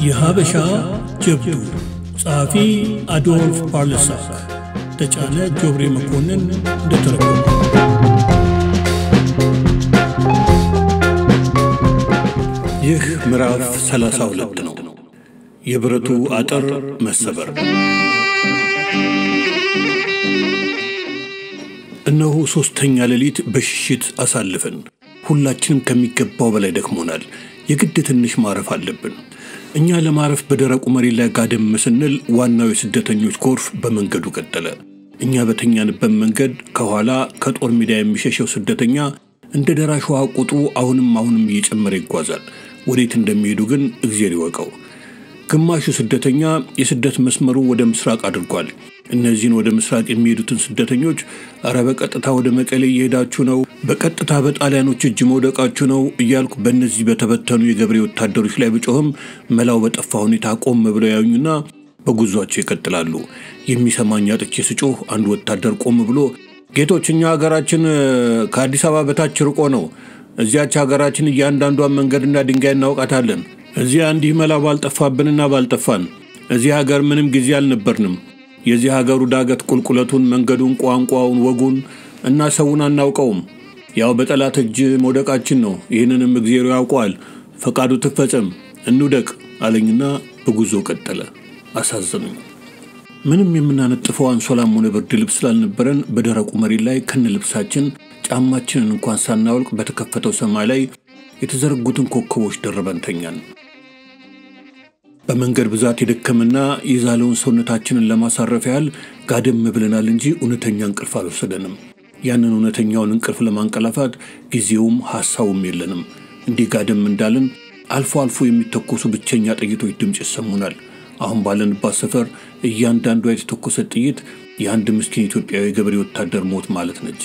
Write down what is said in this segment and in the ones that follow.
የሀበሻ ጀብዱ ጸሐፊ አዶልፍ ፓርለሳክ ተጫነ ጆብሬ መኮንን እንደተረጎመ ይህ ምዕራፍ 32 ነው። የብረቱ አጥር መሰበር። እነሆ ሦስተኛ ሌሊት በሽሽት አሳልፈን ሁላችንም ከሚገባው በላይ ደክሞናል። የግድ ትንሽ ማረፍ አለብን። እኛ ለማረፍ በደረቁ መሬት ላይ ጋደም ስንል ዋናው የስደተኞች ጎርፍ በመንገዱ ቀጠለ። እኛ በተኛንበት መንገድ ከኋላ ከጦር ሜዳ የሚሸሸው ስደተኛ እንደ ደራሽ ውሃ ቁጥሩ አሁንም አሁንም እየጨመረ ይጓዛል። ወዴት እንደሚሄዱ ግን እግዜር ይወቀው። ግማሹ ስደተኛ የስደት መስመሩ ወደ ምስራቅ አድርጓል። እነዚህን ወደ ምስራቅ የሚሄዱትን ስደተኞች እረ በቀጥታ ወደ መቀሌ እየሄዳችሁ ነው፣ በቀጥታ በጣሊያኖች እጅ መውደቃችሁ ነው እያልኩ በእነዚህ በተበተኑ የገብሬ ወታደሮች ላይ ብጮህም መላው በጠፋ ሁኔታ ቆም ብለው ያዩኝና በጉዟቸው ይቀጥላሉ። የሚሰማኝ አጥቼ ስጮህ አንድ ወታደር ቆም ብሎ ጌቶች፣ እኛ ሀገራችን ከአዲስ አበባ በታች ርቆ ነው። እዚያች ሀገራችን እያንዳንዷን መንገድና ድንጋይ እናውቃታለን። እዚያ እንዲህ መላ ባልጠፋብንና ባልጠፋን እዚህ ሀገር ምንም ጊዜ አልነበርንም። የዚህ ሀገሩ ዳገት ቁልቁለቱን፣ መንገዱን፣ ቋንቋውን፣ ወጉን እና ሰውን አናውቀውም። ያው በጠላት እጅ መውደቃችን ነው። ይህንንም እግዜሩ ያውቀዋል። ፈቃዱ ትፈጸም፣ እንውደቅ አለኝና በጉዞ ቀጠለ። አሳዘኑኝ። ምንም የምናነጥፈው አንሶላም ሆነ ብርድ ልብስ ስላልነበረን በደረቁ መሬት ላይ ከነ ልብሳችን ጫማችንን እንኳን ሳናወልቅ በተከፈተው ሰማይ ላይ የተዘረጉትን ኮከቦች ደርበን ተኛን። በመንገድ ብዛት የደከምና የዛለውን ሰውነታችንን ለማሳረፍ ያህል ጋደም ብለናል እንጂ እውነተኛ እንቅልፍ አልወሰደንም። ያንን እውነተኛውን እንቅልፍ ለማንቀላፋት ጊዜውም ሐሳቡም የለንም። እንዲህ ጋደም እንዳልን አልፎ አልፎ የሚተኮሱ ብቸኛ ጥይቶች ድምፅ ይሰሙናል። አሁን ባለንባት ሰፈር እያንዳንዷ የተተኮሰ ጥይት የአንድ ምስኪን ኢትዮጵያዊ ገበሬ ወታደር ሞት ማለት ነች።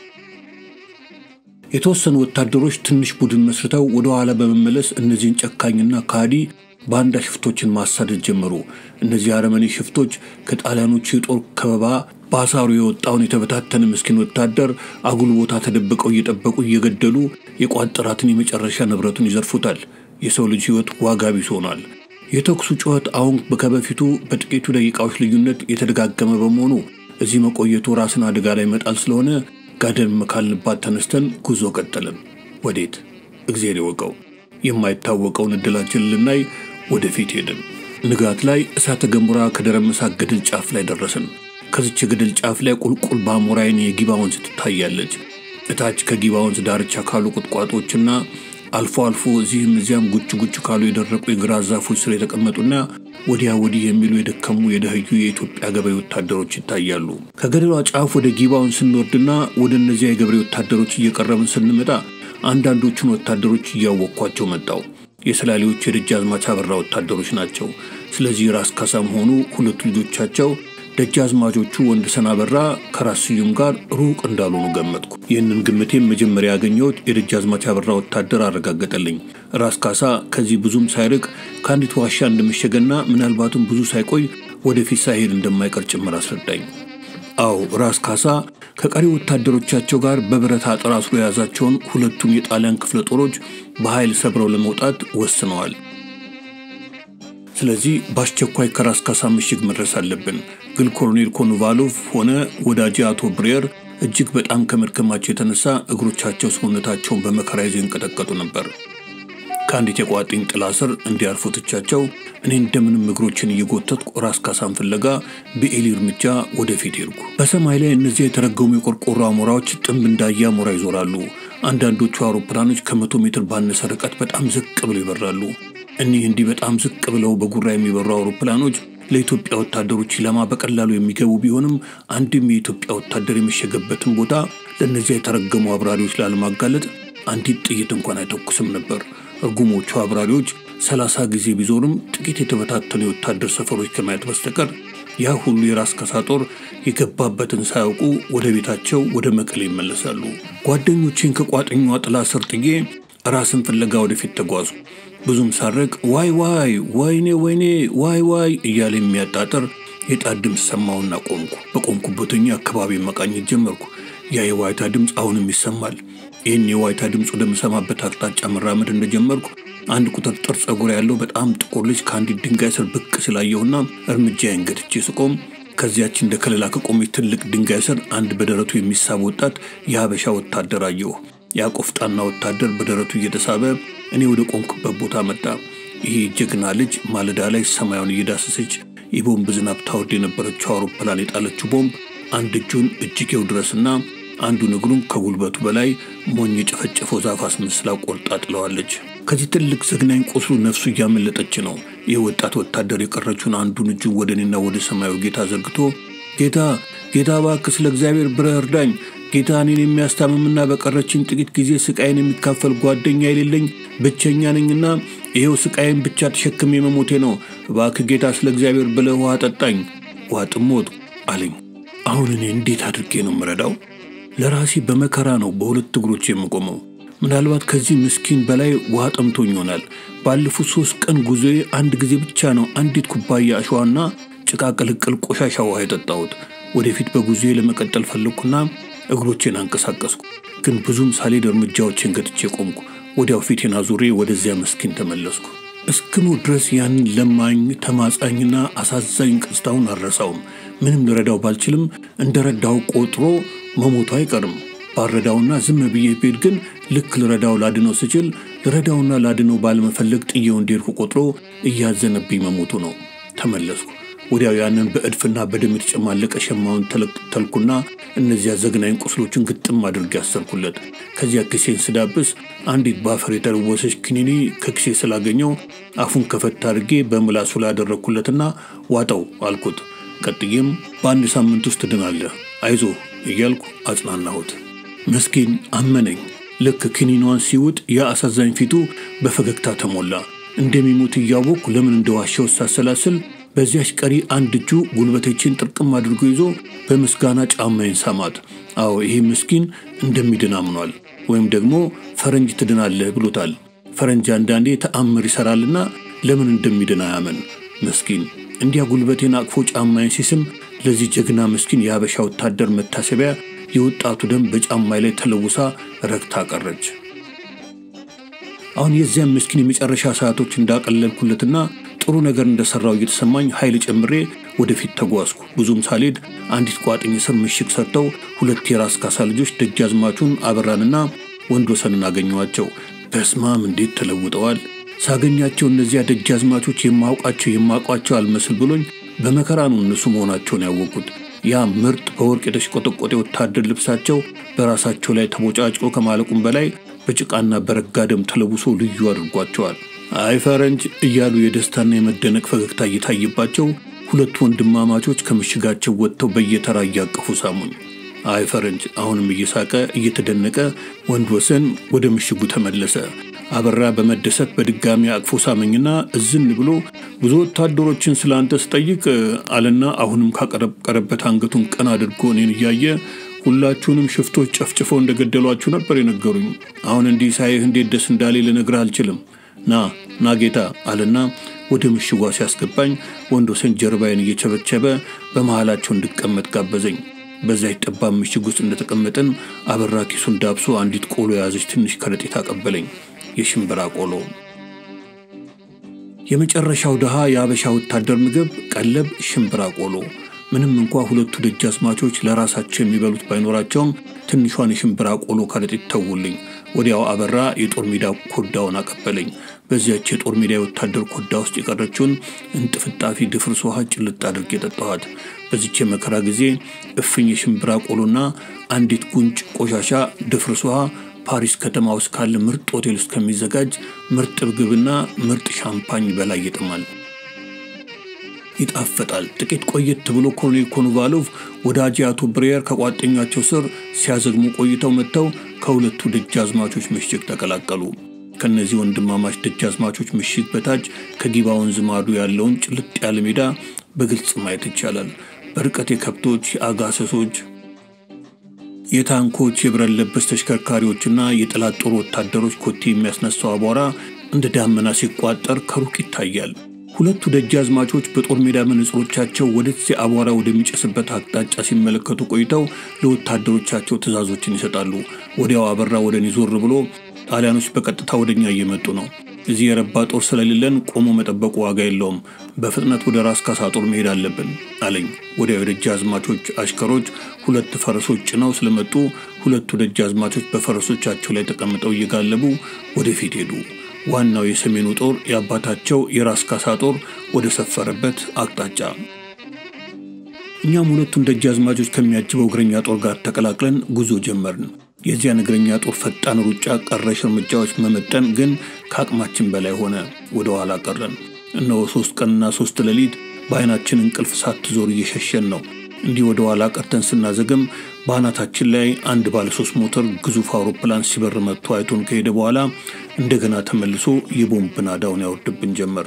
የተወሰኑ ወታደሮች ትንሽ ቡድን መስርተው ወደ ኋላ በመመለስ እነዚህን ጨካኝና ካዲ ባንዳ ሽፍቶችን ማሳደድ ጀመሩ። እነዚህ አረመኔ ሽፍቶች ከጣሊያኖቹ የጦር ከበባ በአሳሩ የወጣውን የተበታተነ ምስኪን ወታደር አጉል ቦታ ተደብቀው እየጠበቁ እየገደሉ የቋጠራትን የመጨረሻ ንብረቱን ይዘርፉታል። የሰው ልጅ ሕይወት ዋጋ ቢስ ሆኗል። የተኩሱ ጩኸት አሁን ከበፊቱ በጥቂቱ ደቂቃዎች ልዩነት የተደጋገመ በመሆኑ እዚህ መቆየቱ ራስን አደጋ ላይ መጣል ስለሆነ ጋደም ካልንባት ተነስተን ጉዞ ቀጠልን። ወዴት? እግዜር ይወቀው። የማይታወቀውን እድላችን ልናይ ወደፊት ሄድን። ንጋት ላይ እሳተ ገሞራ ከደረመሳት ገደል ጫፍ ላይ ደረስን። ከዚች የገደል ጫፍ ላይ ቁልቁል በአሞራይን የጊባ ወንዝ ትታያለች። እታች ከጊባ ወንዝ ዳርቻ ካሉ ቁጥቋጦችና አልፎ አልፎ እዚህም እዚያም ጉች ጉች ካሉ የደረቁ የግራ ዛፎች ስር የተቀመጡና ወዲያ ወዲህ የሚሉ የደከሙ የደህዩ የኢትዮጵያ ገበሬ ወታደሮች ይታያሉ። ከገደሏ ጫፍ ወደ ጊባውን ስንወርድና ወደ እነዚያ የገበሬ ወታደሮች እየቀረብን ስንመጣ አንዳንዶቹን ወታደሮች እያወቅኳቸው መጣው። የሰላሌዎቹ የደጃዝማች አበራ ወታደሮች ናቸው። ስለዚህ ራስ ካሳም ሆኑ ሁለቱ ልጆቻቸው ደጃዝማቾቹ ወንድሰን አበራ ከራስ ስዩም ጋር ሩቅ እንዳልሆኑ ገመጥኩ። ይህንን ግምቴም መጀመሪያ ያገኘሁት የደጃዝማች አበራ ወታደር አረጋገጠልኝ። ራስ ካሳ ከዚህ ብዙም ሳይርቅ ከአንዲት ዋሻ እንደመሸገና ምናልባትም ብዙ ሳይቆይ ወደፊት ሳይሄድ እንደማይቀር ጭምር አስረዳኝ። አዎ ራስ ካሳ ከቀሪ ወታደሮቻቸው ጋር በብረት አጥር አስሮ የያዛቸውን ሁለቱን የጣሊያን ክፍለ ጦሮች በኃይል ሰብረው ለመውጣት ወስነዋል። ስለዚህ በአስቸኳይ ከራስ ካሳ ምሽግ መድረስ አለብን። ግን ኮሎኔል ኮኖቫሎቭ ሆነ ወዳጅ አቶ ብሬየር እጅግ በጣም ከመድከማቸው የተነሳ እግሮቻቸው ሰውነታቸውን በመከራ ይዘው ይንቀጠቀጡ ነበር። ከአንዲት የቋጥኝ ጥላ ስር እንዲያርፉ ትቻቸው እኔ እንደምንም እግሮችን እየጎተትኩ ራስ ካሳን ፍለጋ በኤሊ እርምጃ ወደፊት ሄድኩ። በሰማይ ላይ እነዚያ የተረገሙ የቆርቆሮ አሞራዎች ጥንብ እንዳየ አሞራ ይዞራሉ። አንዳንዶቹ አውሮፕላኖች ከመቶ ሜትር ባነሰ ርቀት በጣም ዝቅ ብለው ይበራሉ። እኒህ እንዲህ በጣም ዝቅ ብለው በጉራ የሚበሩ አውሮፕላኖች ለኢትዮጵያ ወታደሮች ኢላማ በቀላሉ የሚገቡ ቢሆንም አንድም የኢትዮጵያ ወታደር የመሸገበትን ቦታ ለእነዚያ የተረገሙ አብራሪዎች ላለማጋለጥ አንዲት ጥይት እንኳን አይተኩስም ነበር። እርጉሞቹ አብራሪዎች ሰላሳ ጊዜ ቢዞርም ጥቂት የተበታተኑ የወታደር ሰፈሮች ከማየት በስተቀር ያ ሁሉ የራስ ካሳ ጦር የገባበትን ሳያውቁ ወደ ቤታቸው ወደ መቀሌ ይመለሳሉ። ጓደኞቼን ከቋጥኟ ጥላ ስር ጥዬ ራስን ፍለጋ ወደፊት ተጓዙ። ብዙም ሳረቅ ዋይ ዋይ ወይኔ ወይኔ ዋይ ዋይ እያለ የሚያጣጥር የጣት ድምፅ ሰማሁና ቆምኩ። በቆምኩበትኛ አካባቢ መቃኘት ጀመርኩ። ያ የዋይታ ድምፅ አሁንም ይሰማል። ይህን የዋይታ ድምፅ ወደምሰማበት አቅጣጫ መራመድ እንደጀመርኩ አንድ ቁጥርጥር ጸጉር ያለው በጣም ጥቁር ልጅ ከአንዲት ድንጋይ ስር ብቅ ስላየሁና እርምጃዬን ገትቼ ስቆም ከዚያች እንደ ከለላ ከቆመች ትልቅ ድንጋይ ስር አንድ በደረቱ የሚሳብ ወጣት የሀበሻ ወታደር አየሁ። ያ ቆፍጣና ወታደር በደረቱ እየተሳበ እኔ ወደ ቆምኩበት ቦታ መጣ። ይሄ ጀግና ልጅ ማለዳ ላይ ሰማዩን እየዳሰሰች የቦምብ ዝናብ ታወርድ የነበረችው አውሮፕላን የጣለችው ቦምብ አንድ እጁን እጅጌው ድረስና አንዱን እግሩን ከጉልበቱ በላይ ሞኝ የጨፈጨፈው ዛፍ አስመስላ ቆርጣ ጥለዋለች። ከዚህ ትልቅ ዘግናኝ ቁስሉ ነፍሱ እያመለጠች ነው። ይህ ወጣት ወታደር የቀረችውን አንዱን እጁን ወደ እኔና ወደ ሰማዩ ጌታ ዘርግቶ ጌታ ጌታ እባክህ ስለ እግዚአብሔር ብረህ እርዳኝ ጌታ እኔን የሚያስታምምና በቀረችን ጥቂት ጊዜ ስቃይን የሚካፈል ጓደኛ የሌለኝ ብቸኛ ነኝና ይኸው ስቃይን ብቻ ተሸክሜ መሞቴ ነው። እባክህ ጌታ ስለ እግዚአብሔር ብለህ ውሃ ጠጣኝ። ውሃ ጥሞት አለኝ። አሁን እኔ እንዴት አድርጌ ነው የምረዳው? ለራሴ በመከራ ነው በሁለት እግሮች የምቆመው። ምናልባት ከዚህ ምስኪን በላይ ውሃ ጠምቶኝ ይሆናል። ባለፉት ሶስት ቀን ጉዞዬ አንድ ጊዜ ብቻ ነው አንዲት ኩባያ አሸዋና ጭቃ ቅልቅል ቆሻሻ ውሃ የጠጣሁት። ወደፊት በጉዞዬ ለመቀጠል ፈለግኩና እግሮቼን አንቀሳቀስኩ። ግን ብዙም ሳልሄድ እርምጃዎችን ገጥቼ ቆምኩ። ወዲያው ፊቴን አዙሬ ወደዚያ ምስኪን ተመለስኩ። እስክሞ ድረስ ያንን ለማኝ ተማጻኝና አሳዛኝ ቅስታውን አልረሳውም። ምንም ልረዳው ባልችልም እንደ ረዳው ቆጥሮ መሞቱ አይቀርም። ባረዳውና ዝም ብዬ ብሄድ ግን ልክ ልረዳው ላድነው ስችል ልረዳውና ላድነው ባለመፈለግ ጥዬው እንዲሄድኩ ቆጥሮ እያዘነብኝ መሞቱ ነው። ተመለስኩ። ወዲያው ያንን በእድፍና በደም የተጨማለቀ ሸማውን ተልኩና እነዚያ ዘግናኝ ቁስሎችን ግጥም አድርጌ ያሰርኩለት። ከዚያ ኪሴን ስዳብስ አንዲት በአፈር የተለወሰች ክኒኒ ከኪሴ ስላገኘው አፉን ከፈት አድርጌ በምላሱ ላይ ያደረግኩለትና ዋጠው አልኩት። ቀጥዬም በአንድ ሳምንት ውስጥ ትድናለህ፣ አይዞ እያልኩ አጽናናሁት። መስኪን አመነኝ። ልክ ክኒኗን ሲውጥ ያ አሳዛኝ ፊቱ በፈገግታ ተሞላ። እንደሚሞት እያወቅኩ ለምን እንደዋሸው ሳሰላስል በዚያች ቀሪ አንድ እጁ ጉልበቶችን ጥርቅም አድርጎ ይዞ በምስጋና ጫማዬን ሳማት። አዎ ይሄ ምስኪን እንደሚድን አምኗል፣ ወይም ደግሞ ፈረንጅ ትድናለህ ብሎታል። ፈረንጅ አንዳንዴ ተአምር ይሰራልና ለምን እንደሚድን አያመን። ምስኪን እንዲያ ጉልበቴን አቅፎ ጫማዬን ሲስም ለዚህ ጀግና ምስኪን የሀበሻ ወታደር መታሰቢያ የወጣቱ ደም በጫማይ ላይ ተለውሳ ረግታ ቀረች። አሁን የዚያም ምስኪን የመጨረሻ ሰዓቶች እንዳቀለልኩለትና ጥሩ ነገር እንደሰራው እየተሰማኝ ኃይል ጨምሬ ወደፊት ተጓዝኩ። ብዙም ሳልሄድ አንዲት ቋጥኝ ስር ምሽግ ሰርተው ሁለት የራስ ካሳ ልጆች ደጃዝማቹን አበራንና ወንድ ወሰንን አገኘኋቸው። በስማም እንዴት ተለውጠዋል! ሳገኛቸው እነዚያ ደጃዝማቾች የማውቃቸው የማውቋቸው አልመስል ብሎኝ በመከራ ነው እነሱ መሆናቸውን ያወቁት። ያ ምርጥ በወርቅ የተሽቆጠቆጠ ወታደር ልብሳቸው በራሳቸው ላይ ተቦጫጭቆ ከማለቁም በላይ በጭቃና በረጋ ደም ተለውሶ ልዩ አድርጓቸዋል። አይ ፈረንጅ እያሉ የደስታና የመደነቅ ፈገግታ እየታየባቸው ሁለት ወንድማማቾች ከምሽጋቸው ወጥተው በየተራ እያቀፉ ሳሙኝ። አይ ፈረንጅ አሁንም እየሳቀ እየተደነቀ ወንድ ወሰን ወደ ምሽጉ ተመለሰ። አበራ በመደሰት በድጋሚ አቅፎ ሳመኝና እዝን ብሎ ብዙ ወታደሮችን ስለ አንተ ስጠይቅ አለና አሁንም ካቀረቀረበት አንገቱን ቀና አድርጎ እኔን እያየ ሁላችሁንም ሽፍቶች ጨፍጭፈው እንደገደሏችሁ ነበር የነገሩኝ። አሁን እንዲህ ሳይህ እንዴት ደስ እንዳሌ ልነግርህ አልችልም። ና ና ጌታ አለና ወደ ምሽጓ ሲያስገባኝ ወንድ ወሰን ጀርባዬን እየቸበቸበ በመሃላቸው እንድቀመጥ ጋበዘኝ። በዚያች ጠባብ ምሽግ ውስጥ እንደተቀመጥን አበራ ኪሱን ዳብሶ አንዲት ቆሎ የያዘች ትንሽ ከረጢት አቀበለኝ። የሽምብራ ቆሎ። የመጨረሻው ድሃ የአበሻ ወታደር ምግብ ቀለብ ሽምብራ ቆሎ። ምንም እንኳ ሁለቱ ደጃዝማቾች ለራሳቸው የሚበሉት ባይኖራቸውም ትንሿን የሽምብራ ቆሎ ከረጢት ተውልኝ። ወዲያው አበራ የጦር ሜዳ ኮዳውን አቀበለኝ። በዚያች የጦር ሜዳ የወታደር ኮዳ ውስጥ የቀረችውን እንጥፍጣፊ ድፍርስ ውሃ ጭልጥ አድርጌ የጠጣኋት። በዚች የመከራ ጊዜ እፍኝ የሽምብራ ቆሎና አንዲት ጉንጭ ቆሻሻ ድፍርስ ውሃ ፓሪስ ከተማ ውስጥ ካለ ምርጥ ሆቴል ውስጥ ከሚዘጋጅ ምርጥ ምግብና ምርጥ ሻምፓኝ በላይ ይጥማል፣ ይጣፍጣል። ጥቂት ቆየት ብሎ ኮሎኔል ኮኖቫሎቭ ወዳጅ አቶ ብሬየር ከቋጠኛቸው ስር ሲያዘግሙ ቆይተው መጥተው ከሁለቱ ደጃዝማቾች ምሽግ ተቀላቀሉ። ከእነዚህ ወንድማማች ደጃዝማቾች ምሽግ በታች ከጊባ ወንዝ ማዶ ያለውን ጭልጥ ያለ ሜዳ በግልጽ ማየት ይቻላል። በርቀት የከብቶች፣ የአጋሰሶች የታንኮች የብረት ለበስ ተሽከርካሪዎችና የጠላት ጦር ወታደሮች ኮቴ የሚያስነሳው አቧራ እንደ ዳመና ሲቋጠር ከሩቅ ይታያል። ሁለቱ ደጃዝማቾች በጦር ሜዳ መነጽሮቻቸው ወደዚህ አቧራ ወደሚጨስበት አቅጣጫ ሲመለከቱ ቆይተው ለወታደሮቻቸው ትዕዛዞችን ይሰጣሉ። ወዲያው አበራ ወደ እኔ ዞር ብሎ ጣሊያኖች በቀጥታ ወደ እኛ እየመጡ ነው፣ እዚህ የረባ ጦር ስለሌለን ቆሞ መጠበቁ ዋጋ የለውም። በፍጥነት ወደ ራስ ካሳ ጦር መሄድ አለብን አለኝ። ወዲያው የደጃዝማቾች አሽከሮች ሁለት ፈረሶች ጭነው ስለመጡ ሁለቱ ደጃዝማቾች በፈረሶቻቸው ላይ ተቀምጠው እየጋለቡ ወደፊት ሄዱ። ዋናው የሰሜኑ ጦር የአባታቸው የራስ ካሳ ጦር ወደ ሰፈረበት አቅጣጫ እኛም ሁለቱን ደጃዝማቾች ከሚያጅበው እግረኛ ጦር ጋር ተቀላቅለን ጉዞ ጀመርን። የዚያን እግረኛ ጦር ፈጣን ሩጫ ቀረሽ እርምጃዎች መመጠን ግን ከአቅማችን በላይ ሆነ። ወደ ኋላ ቀረን። እነሆ ሶስት ቀንና ሶስት ሌሊት በዓይናችን እንቅልፍ ሳትዞር እየሸሸን ነው። እንዲህ ወደ ኋላ ቀርተን ስናዘግም በአናታችን ላይ አንድ ባለ ሶስት ሞተር ግዙፍ አውሮፕላን ሲበር መጥቶ አይቶን ከሄደ በኋላ እንደገና ተመልሶ የቦምብ ናዳውን ያወርድብን ጀመር።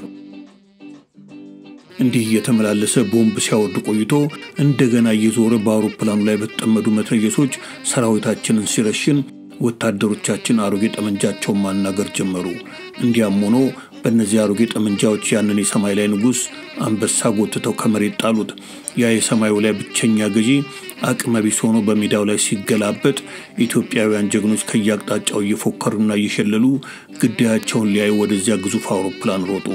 እንዲህ እየተመላለሰ ቦምብ ሲያወርድ ቆይቶ እንደገና እየዞረ በአውሮፕላኑ ላይ በተጠመዱ መትረየሶች ሰራዊታችንን ሲረሽን ወታደሮቻችን አሮጌ ጠመንጃቸውን ማናገር ጀመሩ። እንዲያም ሆኖ በእነዚህ አሮጌ ጠመንጃዎች ያንን የሰማይ ላይ ንጉሥ አንበሳ ጎትተው ከመሬት ጣሉት። ያ የሰማዩ ላይ ብቸኛ ገዢ አቅመ ቢስ ሆኖ በሜዳው ላይ ሲገላበጥ ኢትዮጵያውያን ጀግኖች ከየአቅጣጫው እየፎከሩና እየሸለሉ ግዳያቸውን ሊያዩ ወደዚያ ግዙፍ አውሮፕላን ሮጡ።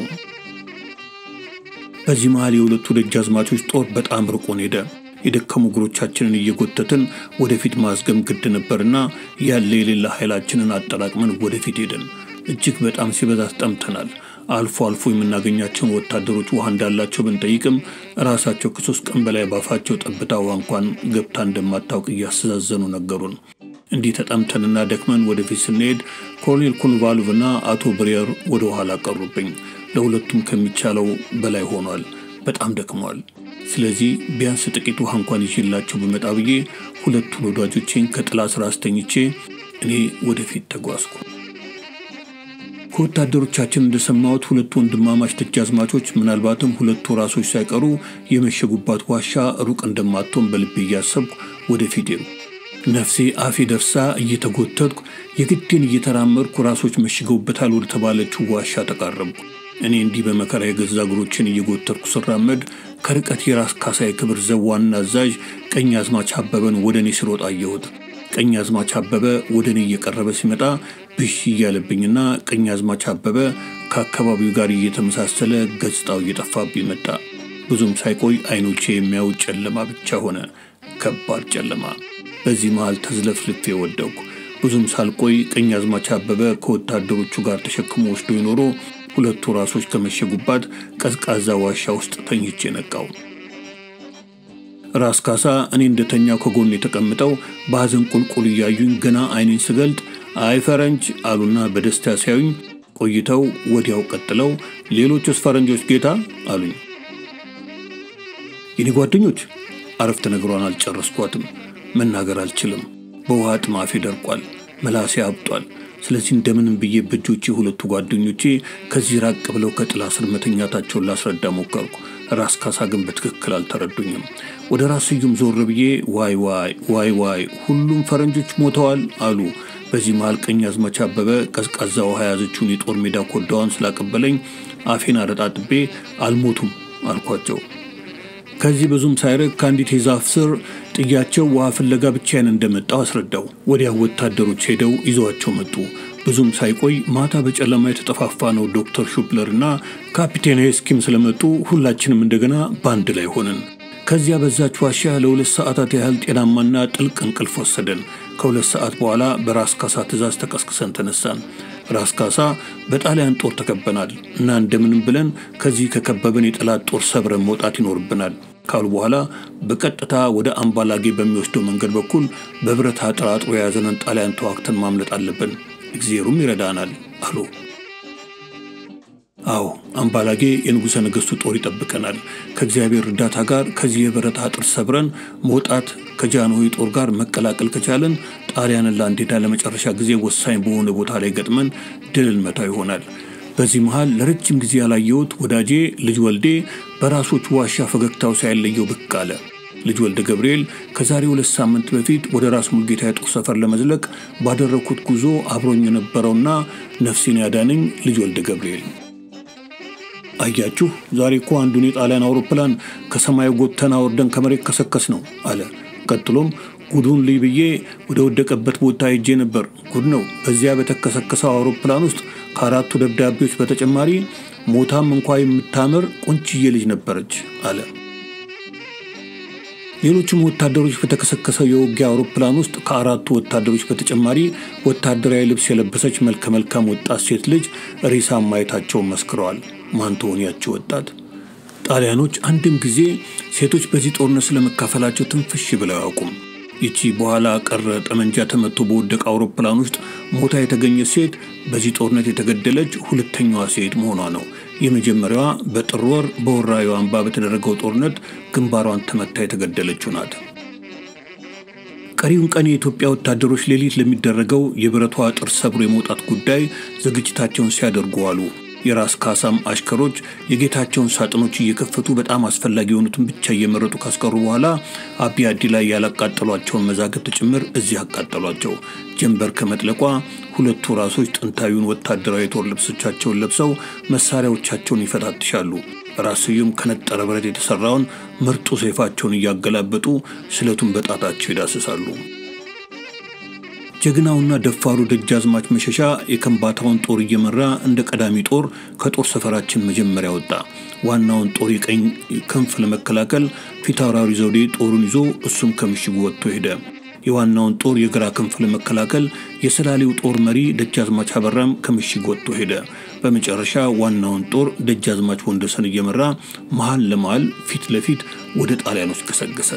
በዚህ መሃል የሁለቱ ደጃዝማቾች ጦር በጣም ርቆን ሄደ። የደከሙ እግሮቻችንን እየጎተትን ወደፊት ማዝገም ግድ ነበርና ያለ የሌላ ኃይላችንን አጠራቅመን ወደፊት ሄደን እጅግ በጣም ሲበዛ ጠምተናል። አልፎ አልፎ የምናገኛቸውን ወታደሮች ውሃ እንዳላቸው ብንጠይቅም ራሳቸው ከሶስት ቀን በላይ ባፋቸው ጠብታ ውሃ እንኳን ገብታ እንደማታውቅ እያስተዛዘኑ ነገሩን። እንዲህ ተጠምተንና ደክመን ወደፊት ስንሄድ ኮሎኔል ኮንቫልቭና አቶ ብሬር ወደ ኋላ ቀሩብኝ። ለሁለቱም ከሚቻለው በላይ ሆኗል። በጣም ደክመዋል። ስለዚህ ቢያንስ ጥቂት ውሃ እንኳን ይዤላቸው ብመጣ ብዬ ሁለቱን ወዳጆቼን ከጥላ ስር አስተኝቼ እኔ ወደፊት ተጓዝኩ። ከወታደሮቻችን እንደሰማሁት ሁለቱ ወንድማማች ደጃዝማቾች ምናልባትም ሁለቱ ራሶች ሳይቀሩ የመሸጉባት ዋሻ ሩቅ እንደማትሆን በልቤ እያሰብኩ ወደፊት ሄዱ። ነፍሴ አፌ ደርሳ እየተጎተትኩ የግዴን እየተራመድኩ ራሶች መሽገውበታል ወደ ተባለችው ዋሻ ተቃረብኩ። እኔ እንዲህ በመከራ የገዛ እግሮችን እየጎተትኩ ስራመድ ከርቀት የራስ ካሳ የክብር ዘብ ዋና አዛዥ ቀኝ አዝማች አበበን ወደ እኔ ሲሮጥ አየሁት። ቀኝ አዝማች አበበ ወደ እኔ እየቀረበ ሲመጣ ብሽ እያለብኝና ቀኝ አዝማች አበበ ከአካባቢው ጋር እየተመሳሰለ ገጽታው እየጠፋብኝ መጣ። ብዙም ሳይቆይ አይኖቼ የሚያዩት ጨለማ ብቻ ሆነ፣ ከባድ ጨለማ። በዚህ መሃል ተዝለፍልፌ ወደቅኩ። ብዙም ሳልቆይ ቀኝ አዝማች አበበ ከወታደሮቹ ጋር ተሸክሞ ወስዶ ይኖሮ ሁለቱ ራሶች ከመሸጉባት ቀዝቃዛ ዋሻ ውስጥ ተኝቼ ነቃው። ራስ ካሳ እኔ እንደተኛው ከጎን የተቀምጠው በሐዘን ቁልቁል እያዩኝ ገና አይኔን ስገልጥ አይ ፈረንጅ አሉና በደስታ ሲያዩኝ ቆይተው ወዲያው ቀጥለው ሌሎችስ ፈረንጆች ጌታ አሉኝ። የኔ ጓደኞች አረፍተ ነገሯን አልጨረስኳትም። መናገር አልችልም። በውሃ ጥማፌ ደርቋል። መላሴ አብጧል። ስለዚህ እንደምንም ብዬ በእጆቼ ሁለቱ ጓደኞቼ ከዚህ ራቅ ብለው ከጥላ ስር መተኛታቸውን ላስረዳ ሞከርኩ። ራስ ካሳ ግን በትክክል አልተረዱኝም። ወደ ራስ ስዩም ዞር ብዬ ዋይ ዋይ ዋይ ዋይ ሁሉም ፈረንጆች ሞተዋል አሉ። በዚህ መሃል ቀኝ አዝማች አበበ ቀዝቃዛ ውሃ የያዘችውን የጦር ሜዳ ኮዳዋን ስላቀበለኝ አፌን አረጣጥቤ አልሞቱም አልኳቸው። ከዚህ ብዙም ሳይርቅ ከአንዲት የዛፍ ስር ጥያቸው ውሃ ፍለጋ ብቻዬን እንደመጣው አስረዳው። ወዲያው ወታደሮች ሄደው ይዘዋቸው መጡ። ብዙም ሳይቆይ ማታ በጨለማ የተጠፋፋ ነው ዶክተር ሹፕለር እና ካፒቴን ሄስኪም ስለመጡ ሁላችንም እንደገና በአንድ ላይ ሆንን። ከዚያ በዛች ዋሻ ለሁለት ሰዓታት ያህል ጤናማና ጥልቅ እንቅልፍ ወሰደን። ከሁለት ሰዓት በኋላ በራስ ካሳ ትእዛዝ ተቀስቅሰን ተነሳን። ራስ ካሳ በጣሊያን ጦር ተከበናል እና እንደምንም ብለን ከዚህ ከከበበን የጠላት ጦር ሰብረን መውጣት ይኖርብናል ካሉ በኋላ በቀጥታ ወደ አምባላጌ በሚወስደው መንገድ በኩል በብረት አጥር አጥሮ የያዘንን ጣሊያን ተዋግተን ማምለጥ አለብን፣ እግዚአብሔሩም ይረዳናል አሉ። አዎ አምባላጌ የንጉሠ ነገሥቱ ጦር ይጠብቀናል። ከእግዚአብሔር እርዳታ ጋር ከዚህ የብረት አጥር ሰብረን መውጣት ከጃንሆይ ጦር ጋር መቀላቀል ከቻለን ጣሊያንን ለአንዴና ለመጨረሻ ጊዜ ወሳኝ በሆነ ቦታ ላይ ገጥመን ድል እንመታው ይሆናል። በዚህ መሃል ለረጅም ጊዜ ያላየሁት ወዳጄ ልጅ ወልዴ በራሶች ዋሻ ፈገግታው ሳይለየው ብቅ አለ። ልጅ ወልደ ገብርኤል ከዛሬ ሁለት ሳምንት በፊት ወደ ራስ ሙልጌታ የጦር ሰፈር ለመዝለቅ ባደረግኩት ጉዞ አብሮኝ የነበረውና ነፍሴን ያዳነኝ ልጅ ወልደ ገብርኤል አያችሁ፣ ዛሬ እኮ አንዱን የጣሊያን አውሮፕላን ከሰማዩ ጎተና ወርደን ከመሬት ከሰከስ ነው አለ። ቀጥሎም ጉዱን ልይ ብዬ ወደ ወደቀበት ቦታ ሄጄ ነበር። ጉድ ነው። በዚያ በተከሰከሰው አውሮፕላን ውስጥ ከአራቱ ደብዳቤዎች በተጨማሪ ሞታም እንኳ የምታምር ቆንጅዬ ልጅ ነበረች አለ። ሌሎችም ወታደሮች በተከሰከሰው የውጊያ አውሮፕላን ውስጥ ከአራቱ ወታደሮች በተጨማሪ ወታደራዊ ልብስ የለበሰች መልከ መልካም ወጣት ሴት ልጅ ሬሳ ማየታቸውን መስክረዋል። ማን ትሆን ያቺ ወጣት? ጣሊያኖች አንድም ጊዜ ሴቶች በዚህ ጦርነት ስለመካፈላቸው ትንፍሽ ብለው አያውቁም። ይቺ በኋላ ቀረ ጠመንጃ ተመቶ በወደቀ አውሮፕላን ውስጥ ሞታ የተገኘች ሴት በዚህ ጦርነት የተገደለች ሁለተኛዋ ሴት መሆኗ ነው። የመጀመሪያዋ በጥር ወር በወራዩ አምባ በተደረገው ጦርነት ግንባሯን ተመታ የተገደለችው ናት። ቀሪውን ቀን የኢትዮጵያ ወታደሮች ሌሊት ለሚደረገው የብረቷ አጥር ሰብሮ የመውጣት ጉዳይ ዝግጅታቸውን ሲያደርጉ አሉ። የራስ ካሳም አሽከሮች የጌታቸውን ሳጥኖች እየከፈቱ በጣም አስፈላጊ የሆኑትን ብቻ እየመረጡ ካስቀሩ በኋላ አቢ አዲ ላይ ያላቃጠሏቸውን መዛግብት ጭምር እዚህ አቃጠሏቸው። ጀንበር ከመጥለቋ ሁለቱ ራሶች ጥንታዊውን ወታደራዊ የጦር ልብሶቻቸውን ለብሰው መሳሪያዎቻቸውን ይፈታትሻሉ። ራስዩም ከነጠረ ብረት የተሰራውን ምርጡ ሰይፋቸውን እያገላበጡ ስለቱን በጣታቸው ይዳስሳሉ። ጀግናውና ደፋሩ ደጃዝማች መሸሻ የከምባታውን ጦር እየመራ እንደ ቀዳሚ ጦር ከጦር ሰፈራችን መጀመሪያ ወጣ። ዋናውን ጦር የቀኝ ክንፍ ለመከላከል ፊታውራሪ ዘውዴ ጦሩን ይዞ እሱም ከምሽጉ ወጥቶ ሄደ። የዋናውን ጦር የግራ ክንፍ ለመከላከል የሰላሌው ጦር መሪ ደጃዝማች አበራም ከምሽግ ወጥቶ ሄደ። በመጨረሻ ዋናውን ጦር ደጃዝማች ወንደሰን እየመራ መሀል ለመሀል ፊት ለፊት ወደ ጣሊያኖች ገሰገሰ።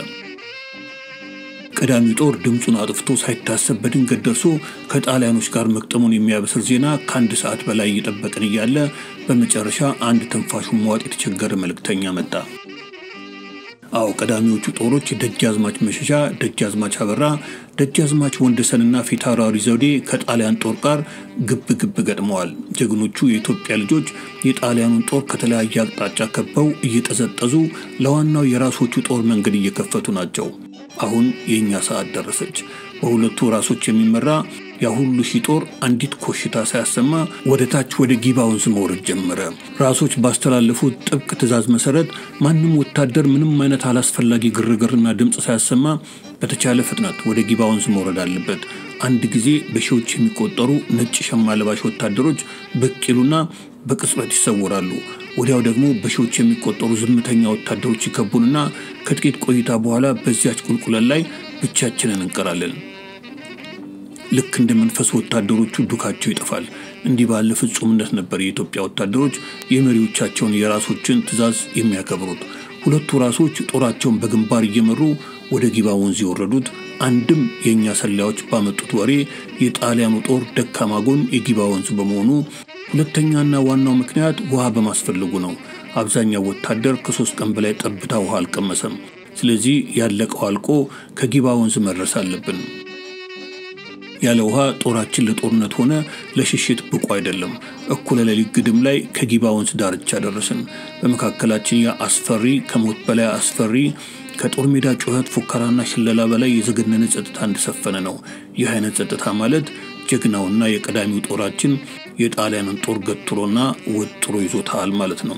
ቀዳሚው ጦር ድምፁን አጥፍቶ ሳይታሰብ በድንገት ደርሶ ከጣሊያኖች ጋር መቅጠሙን የሚያበስር ዜና ከአንድ ሰዓት በላይ እየጠበቅን እያለ በመጨረሻ አንድ ትንፋሹን መዋጥ የተቸገረ መልእክተኛ መጣ። አዎ ቀዳሚዎቹ ጦሮች ደጃዝማች መሸሻ፣ ደጃዝማች አበራ፣ ደጃዝማች ወንደሰንና ፊታውራሪ ዘውዴ ከጣሊያን ጦር ጋር ግብ ግብ ገጥመዋል። ጀግኖቹ የኢትዮጵያ ልጆች የጣሊያኑን ጦር ከተለያየ አቅጣጫ ከበው እየጠዘጠዙ ለዋናው የራሶቹ ጦር መንገድ እየከፈቱ ናቸው። አሁን የእኛ ሰዓት ደረሰች። በሁለቱ ራሶች የሚመራ ያ ሁሉ ሺህ ጦር አንዲት ኮሽታ ሳያሰማ ወደ ታች ወደ ጊባ ወንዝ መውረድ ጀመረ። ራሶች ባስተላለፉት ጥብቅ ትዕዛዝ መሰረት ማንም ወታደር ምንም አይነት አላስፈላጊ ግርግርና ድምፅ ሳያሰማ በተቻለ ፍጥነት ወደ ጊባ ወንዝ መውረድ አለበት። አንድ ጊዜ በሺዎች የሚቆጠሩ ነጭ ሸማ ለባሽ ወታደሮች ብቅ ይሉና በቅጽበት ይሰወራሉ። ወዲያው ደግሞ በሺዎች የሚቆጠሩ ዝምተኛ ወታደሮች ይከቡንና ከጥቂት ቆይታ በኋላ በዚያች ቁልቁለት ላይ ብቻችንን እንቀራለን። ልክ እንደ መንፈስ ወታደሮቹ ዱካቸው ይጠፋል። እንዲህ ባለ ፍጹምነት ነበር የኢትዮጵያ ወታደሮች የመሪዎቻቸውን የራሶችን ትዕዛዝ የሚያከብሩት። ሁለቱ ራሶች ጦራቸውን በግንባር እየመሩ ወደ ጊባ ወንዝ የወረዱት አንድም የእኛ ሰላዮች ባመጡት ወሬ የጣሊያኑ ጦር ደካማ ጎን የጊባ ወንዝ በመሆኑ፣ ሁለተኛና ዋናው ምክንያት ውሃ በማስፈለጉ ነው። አብዛኛው ወታደር ከሶስት ቀን በላይ ጠብታ ውሃ አልቀመሰም። ስለዚህ ያለቀው አልቆ ከጊባ ወንዝ መድረስ አለብን። ያለ ውሃ ጦራችን ለጦርነት ሆነ ለሽሽት ብቁ አይደለም። እኩለ ሌሊት ግድም ላይ ከጊባ ወንዝ ዳርቻ ደረስን። በመካከላችን ያ አስፈሪ ከሞት በላይ አስፈሪ ከጦር ሜዳ ጩኸት፣ ፉከራና ሽለላ በላይ የዘገነነ ጸጥታ እንደሰፈነ ነው። ይህ አይነት ጸጥታ ማለት ጀግናውና የቀዳሚው ጦራችን የጣሊያንን ጦር ገትሮና ወጥሮ ይዞታል ማለት ነው።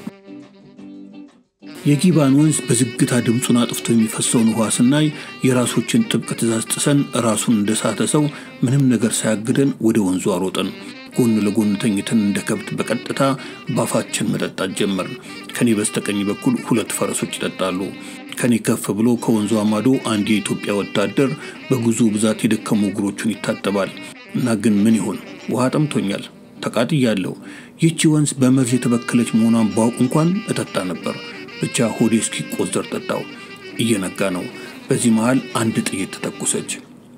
የጊባን ወንዝ በዝግታ ድምፁን አጥፍቶ የሚፈሰውን ውሃ ስናይ የራሶችን ጥብቅ ትዕዛዝ ጥሰን ራሱን እንደሳተ ሰው ምንም ነገር ሳያግደን ወደ ወንዙ አሮጠን። ጎን ለጎን ተኝተን እንደ ከብት በቀጥታ ባፋችን መጠጣት ጀመርን። ከኔ በስተቀኝ በኩል ሁለት ፈረሶች ይጠጣሉ። ከኔ ከፍ ብሎ ከወንዙ አማዶ አንድ የኢትዮጵያ ወታደር በጉዞ ብዛት የደከሙ እግሮቹን ይታጠባል። እና ግን ምን ይሆን ውሃ ጠምቶኛል፣ ተቃጥያለሁ። ይህቺ ወንዝ በመርዝ የተበከለች መሆኗን ባውቅ እንኳን እጠጣ ነበር። ብቻ ሆዴ እስኪቆዘር ጠጣው። እየነጋ ነው። በዚህ መሃል አንድ ጥይት ተተኮሰች።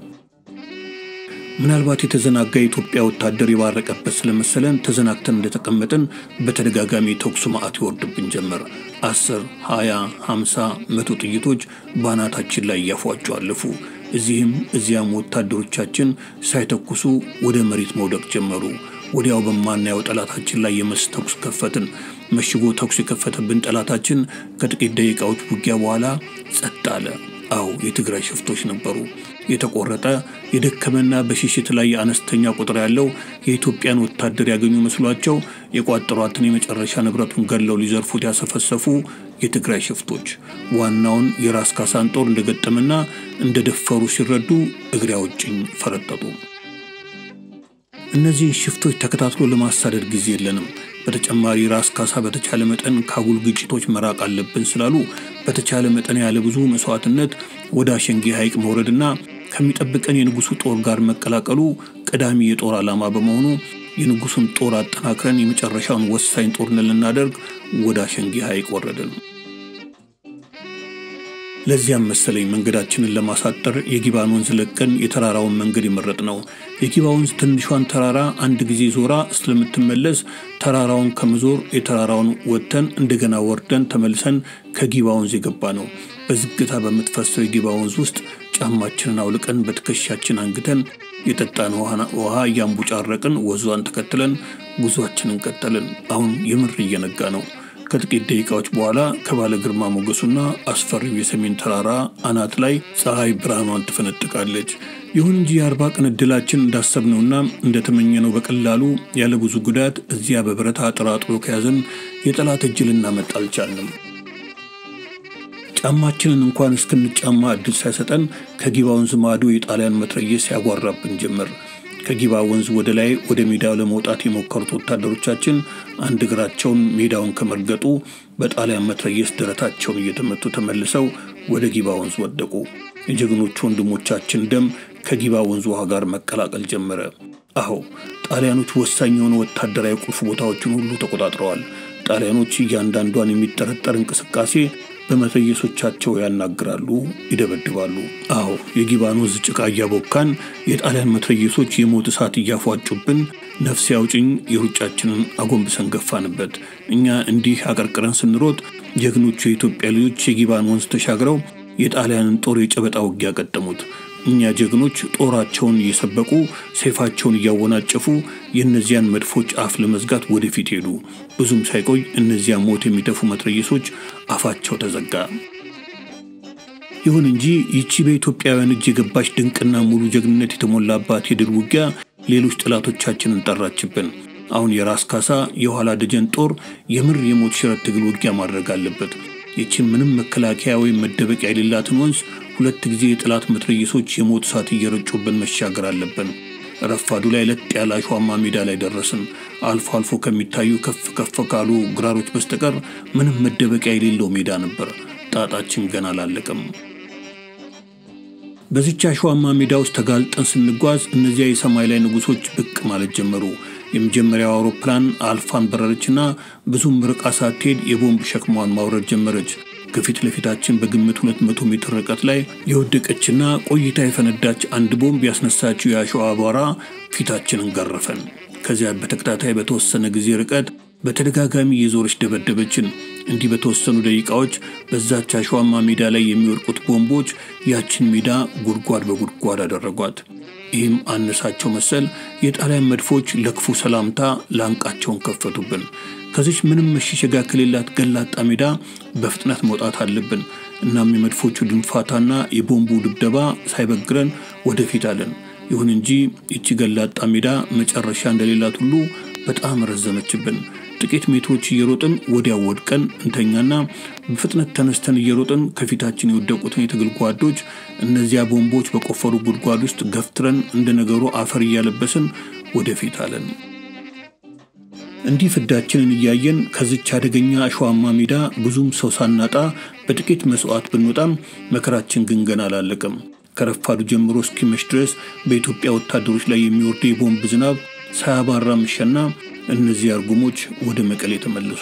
ምናልባት የተዘናጋ የኢትዮጵያ ወታደር የባረቀበት ስለመሰለን ተዘናግተን እንደተቀመጥን በተደጋጋሚ ተኩሱ ማዕት ይወርድብን ጀመር። አስር ሀያ ሀምሳ መቶ ጥይቶች በአናታችን ላይ እያፏጩ አለፉ። እዚህም እዚያም ወታደሮቻችን ሳይተኩሱ ወደ መሬት መውደቅ ጀመሩ። ወዲያው በማናየው ጠላታችን ላይ የመስ ተኩስ ከፈትን። መሽጎ ተኩስ የከፈተብን ጠላታችን ከጥቂት ደቂቃዎች ውጊያ በኋላ ጸጥ አለ። አዎ የትግራይ ሽፍቶች ነበሩ። የተቆረጠ የደከመና በሽሽት ላይ አነስተኛ ቁጥር ያለው የኢትዮጵያን ወታደር ያገኙ መስሏቸው የቋጠሯትን የመጨረሻ ንብረቱን ገለው ሊዘርፉት ያሰፈሰፉ የትግራይ ሽፍቶች ዋናውን የራስ ካሳን ጦር እንደገጠመና እንደደፈሩ ሲረዱ እግሬ አውጭኝ ፈረጠጡ። እነዚህን ሽፍቶች ተከታትሎ ለማሳደድ ጊዜ የለንም። በተጨማሪ ራስ ካሳ በተቻለ መጠን ከአጉል ግጭቶች መራቅ አለብን ስላሉ በተቻለ መጠን ያለ ብዙ መስዋዕትነት ወደ አሸንጌ ሐይቅ መውረድና ከሚጠብቀን የንጉሱ ጦር ጋር መቀላቀሉ ቀዳሚ የጦር ዓላማ በመሆኑ የንጉሱን ጦር አጠናክረን የመጨረሻውን ወሳኝ ጦርነት ልናደርግ ወደ አሸንጌ ሐይቅ ወረድን። ለዚያም መሰለኝ መንገዳችንን ለማሳጠር የጊባን ወንዝ ለቀን የተራራውን መንገድ የመረጥ ነው። የጊባ ወንዝ ትንሿን ተራራ አንድ ጊዜ ዞራ ስለምትመለስ ተራራውን ከመዞር የተራራውን ወጥተን እንደገና ወርደን ተመልሰን ከጊባ ወንዝ የገባ ነው። በዝግታ በምትፈሰው የጊባ ወንዝ ውስጥ ጫማችንን አውልቀን በትከሻችን አንግተን የጠጣን ውሃ እያንቡጫረቅን ወዟን ተከትለን ጉዟችንን ቀጠልን። አሁን የምር እየነጋ ነው። ከጥቂት ደቂቃዎች በኋላ ከባለ ግርማ ሞገሱና አስፈሪው የሰሜን ተራራ አናት ላይ ፀሐይ ብርሃኗን ትፈነጥቃለች። ይሁን እንጂ የአርባ ቀን ዕድላችን እንዳሰብነውና እንደተመኘነው በቀላሉ ያለ ብዙ ጉዳት እዚያ በብረት አጥር አጥሮ ከያዘን የጠላት እጅ ልናመጣ አልቻልንም። ጫማችንን እንኳን እስክንጫማ እድል ሳይሰጠን ከጊባ ወንዝ ማዶ የጣሊያን መትረየስ ያጓራብን ጀመር። ከጊባ ወንዝ ወደ ላይ ወደ ሜዳው ለመውጣት የሞከሩት ወታደሮቻችን አንድ እግራቸውን ሜዳውን ከመርገጡ በጣሊያን መትረየስ ደረታቸውን እየተመቱ ተመልሰው ወደ ጊባ ወንዝ ወደቁ። የጀግኖቹ ወንድሞቻችን ደም ከጊባ ወንዝ ውሃ ጋር መቀላቀል ጀመረ። አዎ ጣሊያኖች ወሳኝ የሆኑ ወታደራዊ ቁልፍ ቦታዎችን ሁሉ ተቆጣጥረዋል። ጣሊያኖች እያንዳንዷን የሚጠረጠር እንቅስቃሴ በመትረየሶቻቸው ያናግራሉ፣ ይደበድባሉ። አዎ የጊባን ወንዝ ጭቃ እያቦካን የጣሊያን መትረየሶች የሞት እሳት እያፏጩብን ነፍስ ያውጭኝ የሩጫችንን አጎንብሰን ገፋንበት። እኛ እንዲህ አቀርቅረን ስንሮጥ ጀግኖቹ የኢትዮጵያ ልጆች የጊባን ወንዝ ተሻግረው የጣሊያንን ጦር የጨበጣ ውጊያ ቀጠሙት። እኛ ጀግኖች ጦራቸውን እየሰበቁ ሰይፋቸውን እያወናጨፉ የእነዚያን መድፎች አፍ ለመዝጋት ወደፊት ሄዱ። ብዙም ሳይቆይ እነዚያ ሞት የሚተፉ መትረየሶች አፋቸው ተዘጋ። ይሁን እንጂ ይቺ በኢትዮጵያውያን እጅ የገባች ድንቅና ሙሉ ጀግንነት የተሞላባት የድል ውጊያ ሌሎች ጠላቶቻችንን ጠራችብን። አሁን የራስ ካሳ የኋላ ደጀን ጦር የምር የሞት ሽረት ትግል ውጊያ ማድረግ አለበት። ይችን ምንም መከላከያ ወይም መደበቂያ የሌላትን ወንዝ ሁለት ጊዜ የጠላት መትረየሶች የሞት እሳት እየረጩብን መሻገር አለብን። ረፋዱ ላይ ለጥ ያለ አሸዋማ ሜዳ ላይ ደረስን። አልፎ አልፎ ከሚታዩ ከፍ ከፍ ካሉ ግራሮች በስተቀር ምንም መደበቂያ የሌለው ሜዳ ነበር። ጣጣችን ገና አላለቀም። በዚች አሸዋማ ሜዳ ውስጥ ተጋልጠን ስንጓዝ እነዚያ የሰማይ ላይ ንጉሶች ብቅ ማለት ጀመሩ። የመጀመሪያው አውሮፕላን አልፋን በረረችና ብዙም ርቃ ሳትሄድ የቦምብ ሸክሟን ማውረድ ጀመረች። ከፊት ለፊታችን በግምት 200 ሜትር ርቀት ላይ የወደቀችና ቆይታ የፈነዳች አንድ ቦምብ ያስነሳችው የአሸዋ አቧራ ፊታችንን ገረፈን። ከዚያ በተከታታይ በተወሰነ ጊዜ ርቀት በተደጋጋሚ የዞረች ደበደበችን። እንዲህ በተወሰኑ ደቂቃዎች በዛች አሸዋማ ሜዳ ላይ የሚወድቁት ቦምቦች ያችን ሜዳ ጉድጓድ በጉድጓድ አደረጓት። ይህም አነሳቸው መሰል የጣሊያን መድፎች ለክፉ ሰላምታ ላንቃቸውን ከፈቱብን። ከዚች ምንም መሸሸጊያ ከሌላት ገላጣ ሜዳ በፍጥነት መውጣት አለብን። እናም የመድፎቹ ድንፋታና የቦምቡ ድብደባ ሳይበግረን ወደፊት አለን። ይሁን እንጂ ይቺ ገላጣ ሜዳ መጨረሻ እንደሌላት ሁሉ በጣም ረዘመችብን። ጥቂት ሜትሮች እየሮጥን ወዲያው ወድቀን እንተኛና በፍጥነት ተነስተን እየሮጥን ከፊታችን የወደቁትን የትግል ጓዶች እነዚያ ቦምቦች በቆፈሩ ጉድጓድ ውስጥ ገፍትረን እንደ ነገሩ አፈር እያለበስን ወደፊት አለን። እንዲህ ፍዳችንን እያየን ከዚች አደገኛ አሸዋማ ሜዳ ብዙም ሰው ሳናጣ በጥቂት መስዋዕት ብንወጣም መከራችን ግን ገና አላለቀም። ከረፋዱ ጀምሮ እስኪመሽ ድረስ በኢትዮጵያ ወታደሮች ላይ የሚወርደው የቦምብ ዝናብ ሳያባራ ምሸና እነዚህ አርጉሞች ወደ መቀሌ ተመለሱ።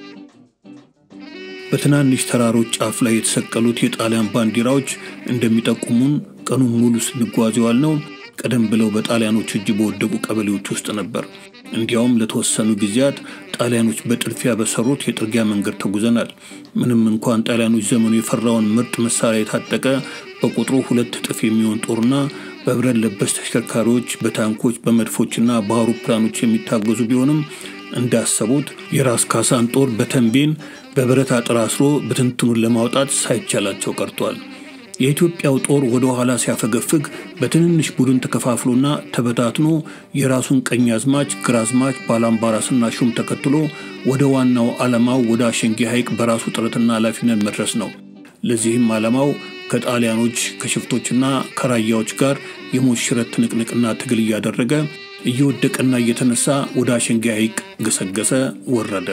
በትናንሽ ተራሮች ጫፍ ላይ የተሰቀሉት የጣሊያን ባንዲራዎች እንደሚጠቁሙን ቀኑን ሙሉ ስንጓዝ የዋልነው ቀደም ብለው በጣሊያኖች እጅ በወደቁ ቀበሌዎች ውስጥ ነበር። እንዲያውም ለተወሰኑ ጊዜያት ጣሊያኖች በጥድፊያ በሰሩት የጥርጊያ መንገድ ተጉዘናል። ምንም እንኳን ጣሊያኖች ዘመኑ የፈራውን ምርጥ መሳሪያ የታጠቀ በቁጥሩ ሁለት እጥፍ የሚሆን ጦርና በብረት ለበስ ተሽከርካሪዎች፣ በታንኮች፣ በመድፎችና በአውሮፕላኖች የሚታገዙ ቢሆንም እንዳሰቡት የራስ ካሳን ጦር በተንቤን በብረት አጥር አስሮ ብትንትኑን ለማውጣት ሳይቻላቸው ቀርቷል። የኢትዮጵያው ጦር ወደ ኋላ ሲያፈገፍግ በትንንሽ ቡድን ተከፋፍሎና ተበታትኖ የራሱን ቀኝ አዝማች፣ ግራዝማች፣ ባላምባራስና ሹም ተከትሎ ወደ ዋናው ዓላማው ወደ አሸንጌ ሐይቅ በራሱ ጥረትና ኃላፊነት መድረስ ነው። ለዚህም ዓላማው ከጣሊያኖች ከሽፍቶችና ከራያዎች ጋር የሞት ሽረት ትንቅንቅና ትግል እያደረገ እየወደቀና እየተነሳ ወደ አሸንጌ ሐይቅ ገሰገሰ፣ ወረደ።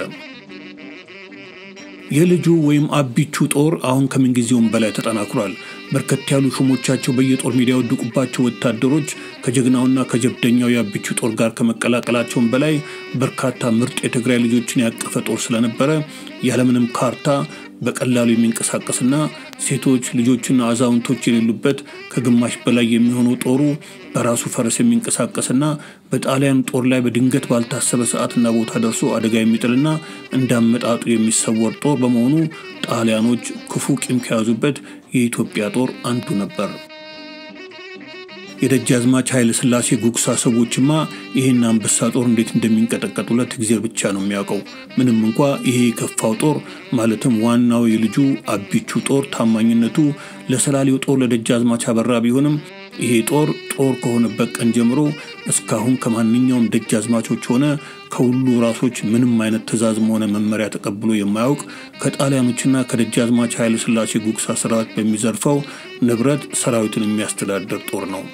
የልጁ ወይም አቢቹ ጦር አሁን ከምንጊዜውም በላይ ተጠናክሯል። በርከት ያሉ ሹሞቻቸው በየጦር ሜዳ የወደቁባቸው ወታደሮች ከጀግናውና ከጀብደኛው የአቢቹ ጦር ጋር ከመቀላቀላቸውም በላይ በርካታ ምርጥ የትግራይ ልጆችን ያቀፈ ጦር ስለነበረ ያለምንም ካርታ በቀላሉ የሚንቀሳቀስና ሴቶች ልጆችና አዛውንቶች የሌሉበት ከግማሽ በላይ የሚሆነው ጦሩ በራሱ ፈረስ የሚንቀሳቀስና በጣሊያን ጦር ላይ በድንገት ባልታሰበ ሰዓትና ቦታ ደርሶ አደጋ የሚጥልና እንዳመጣጡ የሚሰወር ጦር በመሆኑ ጣሊያኖች ክፉ ቂም ከያዙበት የኢትዮጵያ ጦር አንዱ ነበር። የደጃዝማች ኃይለ ሥላሴ ጉግሳ ሰዎችማ ይህን አንበሳ ጦር እንዴት እንደሚንቀጠቀጡለት እግዜር ብቻ ነው የሚያውቀው። ምንም እንኳ ይሄ የከፋው ጦር ማለትም ዋናው የልጁ አቢቹ ጦር ታማኝነቱ ለሰላሌው ጦር ለደጃዝማች አበራ ቢሆንም ይሄ ጦር ጦር ከሆነበት ቀን ጀምሮ እስካሁን ከማንኛውም ደጃዝማቾች ሆነ ከሁሉ ራሶች ምንም አይነት ትዕዛዝም ሆነ መመሪያ ተቀብሎ የማያውቅ ከጣሊያኖችና ከደጃዝማች ኃይለ ሥላሴ ጉግሳ ሰራዊት በሚዘርፈው ንብረት ሰራዊቱን የሚያስተዳድር ጦር ነው።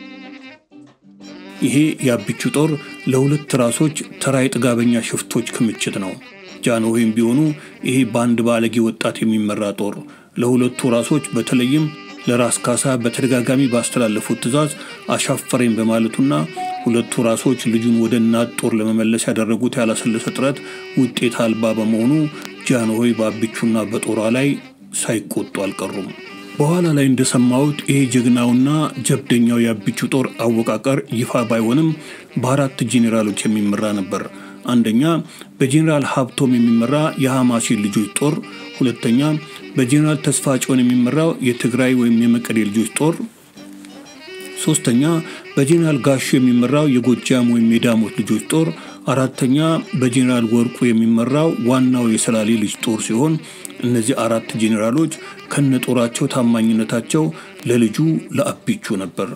ይሄ የአቢቹ ጦር ለሁለት ራሶች ተራ የጥጋበኛ ሽፍቶች ክምችት ነው። ጃንሆይም ቢሆኑ ይሄ በአንድ ባለጌ ወጣት የሚመራ ጦር ለሁለቱ ራሶች በተለይም ለራስ ካሳ በተደጋጋሚ ባስተላለፉት ትዕዛዝ አሻፈረኝ በማለቱና ሁለቱ ራሶች ልጁን ወደ እናት ጦር ለመመለስ ያደረጉት ያላሰለሰ ጥረት ውጤት አልባ በመሆኑ ጃንሆይ በአቢቹና በጦሯ ላይ ሳይቆጡ አልቀሩም። በኋላ ላይ እንደሰማሁት ይሄ ጀግናውና ጀብደኛው የአቢቹ ጦር አወቃቀር ይፋ ባይሆንም በአራት ጄኔራሎች የሚመራ ነበር። አንደኛ በጄኔራል ሀብቶም የሚመራ የሐማሴን ልጆች ጦር፣ ሁለተኛ በጄኔራል ተስፋ ጭሆን የሚመራው የትግራይ ወይም የመቀሌ ልጆች ጦር፣ ሶስተኛ በጄኔራል ጋሹ የሚመራው የጎጃም ወይም የዳሞት ልጆች ጦር፣ አራተኛ በጄኔራል ወርቁ የሚመራው ዋናው የሰላሌ ልጅ ጦር ሲሆን እነዚህ አራት ጄኔራሎች ከነጦራቸው ታማኝነታቸው ለልጁ ለአቢቹ ነበር።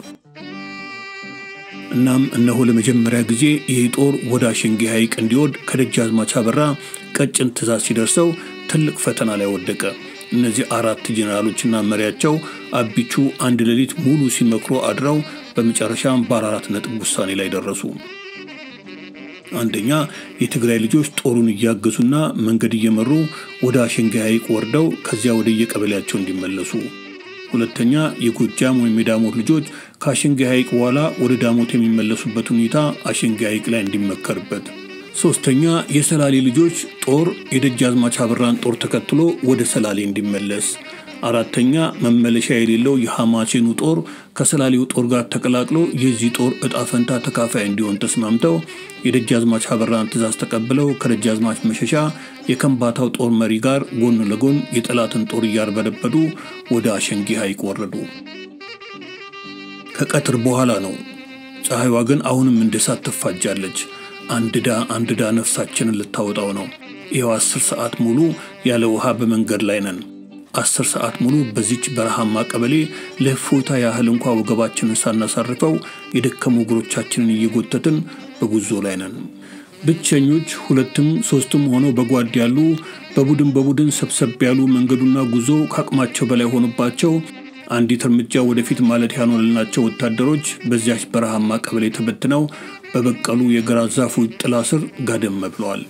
እናም እነሆ ለመጀመሪያ ጊዜ ይህ ጦር ወደ አሸንጌ ሐይቅ እንዲወርድ ከደጃዝማች አበራ ቀጭን ትእዛዝ ሲደርሰው ትልቅ ፈተና ላይ ወደቀ። እነዚህ አራት ጄኔራሎችና መሪያቸው አቢቹ አንድ ሌሊት ሙሉ ሲመክሮ አድረው በመጨረሻም በአራት ነጥብ ውሳኔ ላይ ደረሱ። አንደኛ የትግራይ ልጆች ጦሩን እያገዙና መንገድ እየመሩ ወደ አሸንጌ ሐይቅ ወርደው ከዚያ ወደ የቀበሌያቸው እንዲመለሱ። ሁለተኛ የጎጃም ወይም የዳሞት ልጆች ከአሸንጌ ሐይቅ በኋላ ወደ ዳሞት የሚመለሱበት ሁኔታ አሸንጌ ሐይቅ ላይ እንዲመከርበት። ሶስተኛ የሰላሌ ልጆች ጦር የደጃዝማች አበራን ጦር ተከትሎ ወደ ሰላሌ እንዲመለስ። አራተኛ መመለሻ የሌለው የሐማሴኑ ጦር ከሰላሌው ጦር ጋር ተቀላቅሎ የዚህ ጦር እጣ ፈንታ ተካፋይ እንዲሆን ተስማምተው የደጃዝማች አበራን ትእዛዝ ተቀብለው ከደጃዝማች መሸሻ የከምባታው ጦር መሪ ጋር ጎን ለጎን የጠላትን ጦር እያርበደበዱ ወደ አሸንጌ ሐይቅ ወረዱ። ከቀትር በኋላ ነው። ፀሐይዋ ግን አሁንም እንደ እሳት ትፋጃለች። አንድዳ አንድዳ ነፍሳችንን ልታወጣው ነው። ይኸው አስር ሰዓት ሙሉ ያለ ውሃ በመንገድ ላይ ነን። አስር ሰዓት ሙሉ በዚች በረሃማ ቀበሌ ለእፎይታ ያህል እንኳ ወገባችንን ሳናሳርፈው የደከሙ እግሮቻችንን እየጎተትን በጉዞ ላይ ነን። ብቸኞች ሁለትም ሶስትም ሆነው በጓድ ያሉ በቡድን በቡድን ሰብሰብ ያሉ መንገዱና ጉዞ ከአቅማቸው በላይ ሆኖባቸው አንዲት እርምጃ ወደፊት ማለት ያልሆነላቸው ወታደሮች በዚያች በረሃማ ቀበሌ ተበትነው በበቀሉ የግራ ዛፎች ጥላ ስር ጋደም ብለዋል።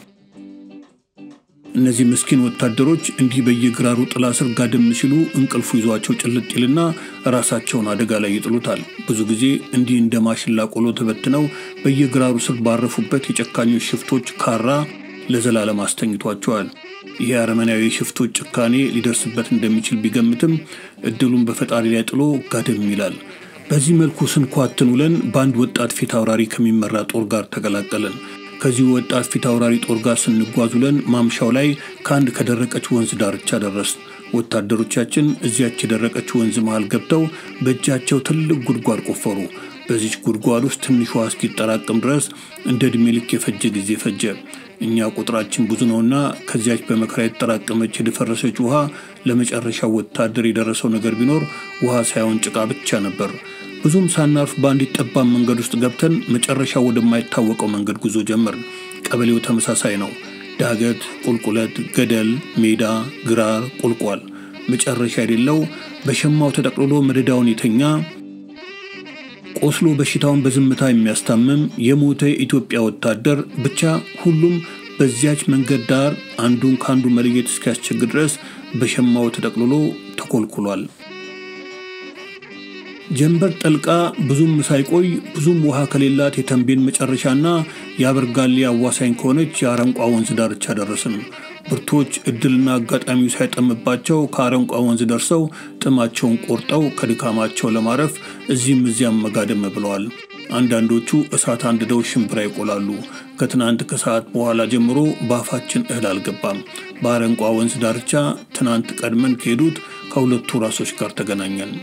እነዚህ ምስኪን ወታደሮች እንዲህ በየግራሩ ጥላ ስር ጋደም ሲሉ እንቅልፉ ይዟቸው ጭልጥ ይልና ራሳቸውን አደጋ ላይ ይጥሉታል። ብዙ ጊዜ እንዲህ እንደ ማሽላ ቆሎ ተበትነው በየግራሩ ስር ባረፉበት የጨካኞች ሽፍቶች ካራ ለዘላለም አስተኝቷቸዋል። ይህ አረመናዊ ሽፍቶች ጭካኔ ሊደርስበት እንደሚችል ቢገምትም እድሉን በፈጣሪ ላይ ጥሎ ጋደም ይላል። በዚህ መልኩ ስንኳትን ውለን በአንድ ወጣት ፊት አውራሪ ከሚመራ ጦር ጋር ተቀላቀለን። ከዚህ ወጣት ፊት አውራሪ ጦር ጋር ስንጓዝ ውለን ማምሻው ላይ ከአንድ ከደረቀች ወንዝ ዳርቻ ደረስን። ወታደሮቻችን እዚያች የደረቀች ወንዝ መሃል ገብተው በእጃቸው ትልቅ ጉድጓድ ቆፈሩ። በዚች ጉድጓድ ውስጥ ትንሿ እስኪጠራቅም ድረስ እንደ ዕድሜ ልክ የፈጀ ጊዜ ፈጀ። እኛ ቁጥራችን ብዙ ነውና ከዚያች በመከራ የተጠራቀመች የደፈረሰች ውሃ ለመጨረሻው ወታደር የደረሰው ነገር ቢኖር ውሃ ሳይሆን ጭቃ ብቻ ነበር። ብዙም ሳናርፍ በአንዲት ጠባብ መንገድ ውስጥ ገብተን መጨረሻ ወደማይታወቀው መንገድ ጉዞ ጀመርን። ቀበሌው ተመሳሳይ ነው። ዳገት፣ ቁልቁለት፣ ገደል፣ ሜዳ፣ ግራር፣ ቁልቋል፣ መጨረሻ የሌለው በሸማው ተጠቅልሎ መደዳውን የተኛ ቆስሎ በሽታውን በዝምታ የሚያስታምም የሞተ የኢትዮጵያ ወታደር ብቻ ሁሉም በዚያች መንገድ ዳር አንዱን ከአንዱ መለየት እስኪያስቸግር ድረስ በሸማው ተጠቅልሎ ተኮልኩሏል። ጀንበር ጠልቃ ብዙም ሳይቆይ ብዙም ውሃ ከሌላት የተንቤን መጨረሻና የአበርጋሌ አዋሳኝ ከሆነች የአረንቋ ወንዝ ዳርቻ ደረስን። ብርቶች እድልና አጋጣሚው ሳይጠምባቸው ከአረንቋ ወንዝ ደርሰው ጥማቸውን ቆርጠው ከድካማቸው ለማረፍ እዚህም እዚያም መጋደም ብለዋል። አንዳንዶቹ እሳት አንድደው ሽምብራ ይቆላሉ። ከትናንት ከሰዓት በኋላ ጀምሮ በአፋችን እህል አልገባም። በአረንቋ ወንዝ ዳርቻ ትናንት ቀድመን ከሄዱት ከሁለቱ ራሶች ጋር ተገናኘን።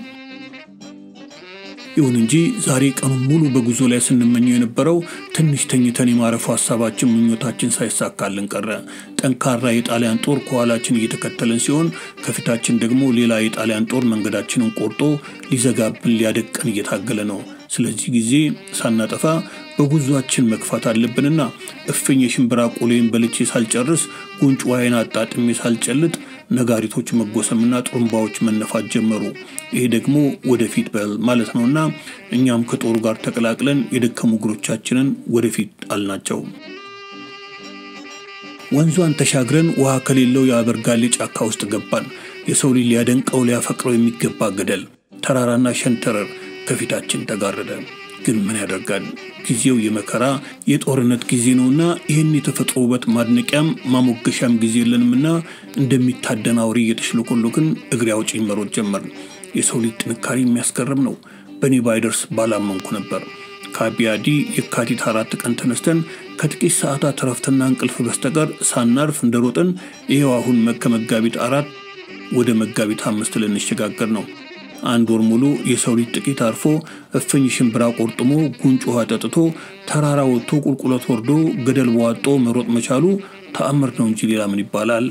ይሁን እንጂ ዛሬ ቀኑን ሙሉ በጉዞ ላይ ስንመኘው የነበረው ትንሽ ተኝተን የማረፉ ሀሳባችን፣ ምኞታችን ሳይሳካልን ቀረ። ጠንካራ የጣሊያን ጦር ከኋላችን እየተከተለን ሲሆን ከፊታችን ደግሞ ሌላ የጣሊያን ጦር መንገዳችንን ቆርጦ ሊዘጋብን ሊያደቀን እየታገለ ነው። ስለዚህ ጊዜ ሳናጠፋ በጉዟችን መግፋት አለብንና እፍኝ የሽምብራ ቆሎዬን በልቼ ሳልጨርስ ጉንጭ ዋይን አጣጥሜ ሳልጨልጥ ነጋሪቶች መጎሰምና ጥሩምባዎች መነፋት ጀመሩ። ይሄ ደግሞ ወደፊት በል ማለት ነውና እኛም ከጦሩ ጋር ተቀላቅለን የደከሙ እግሮቻችንን ወደፊት አልናቸው። ወንዟን ተሻግረን ውሃ ከሌለው የአበርጋሌ ጫካ ውስጥ ገባን። የሰው ልጅ ሊያደንቀው ሊያፈቅረው የሚገባ ገደል፣ ተራራና ሸንተረር ከፊታችን ተጋረደ። ግን ምን ያደርጋል ጊዜው የመከራ የጦርነት ጊዜ ነውና ይህን የተፈጥሮ ውበት ማድነቂያም ማሞገሻም ጊዜ የለንምና እንደሚታደን አውሬ እየተሽለኮሎክን እግሬ አውጪኝ መሮጥ ጀመርን። የሰው ልጅ ጥንካሬ የሚያስገርም ነው። በእኔ ባይደርስ ባላመንኩ ነበር። ከአቢያዲ የካቲት አራት ቀን ተነስተን ከጥቂት ሰዓታት እረፍትና እንቅልፍ በስተቀር ሳናርፍ እንደሮጥን ይኸው አሁን ከመጋቢት አራት ወደ መጋቢት አምስት ልንሸጋገር ነው። አንድ ወር ሙሉ የሰው ልጅ ጥቂት አርፎ እፍኝ ሽምብራ ቆርጥሞ ጉንጭ ውሃ ጠጥቶ ተራራ ወጥቶ ቁልቁለት ወርዶ ገደል በዋጦ መሮጥ መቻሉ ተአምር ነው እንጂ ሌላ ምን ይባላል?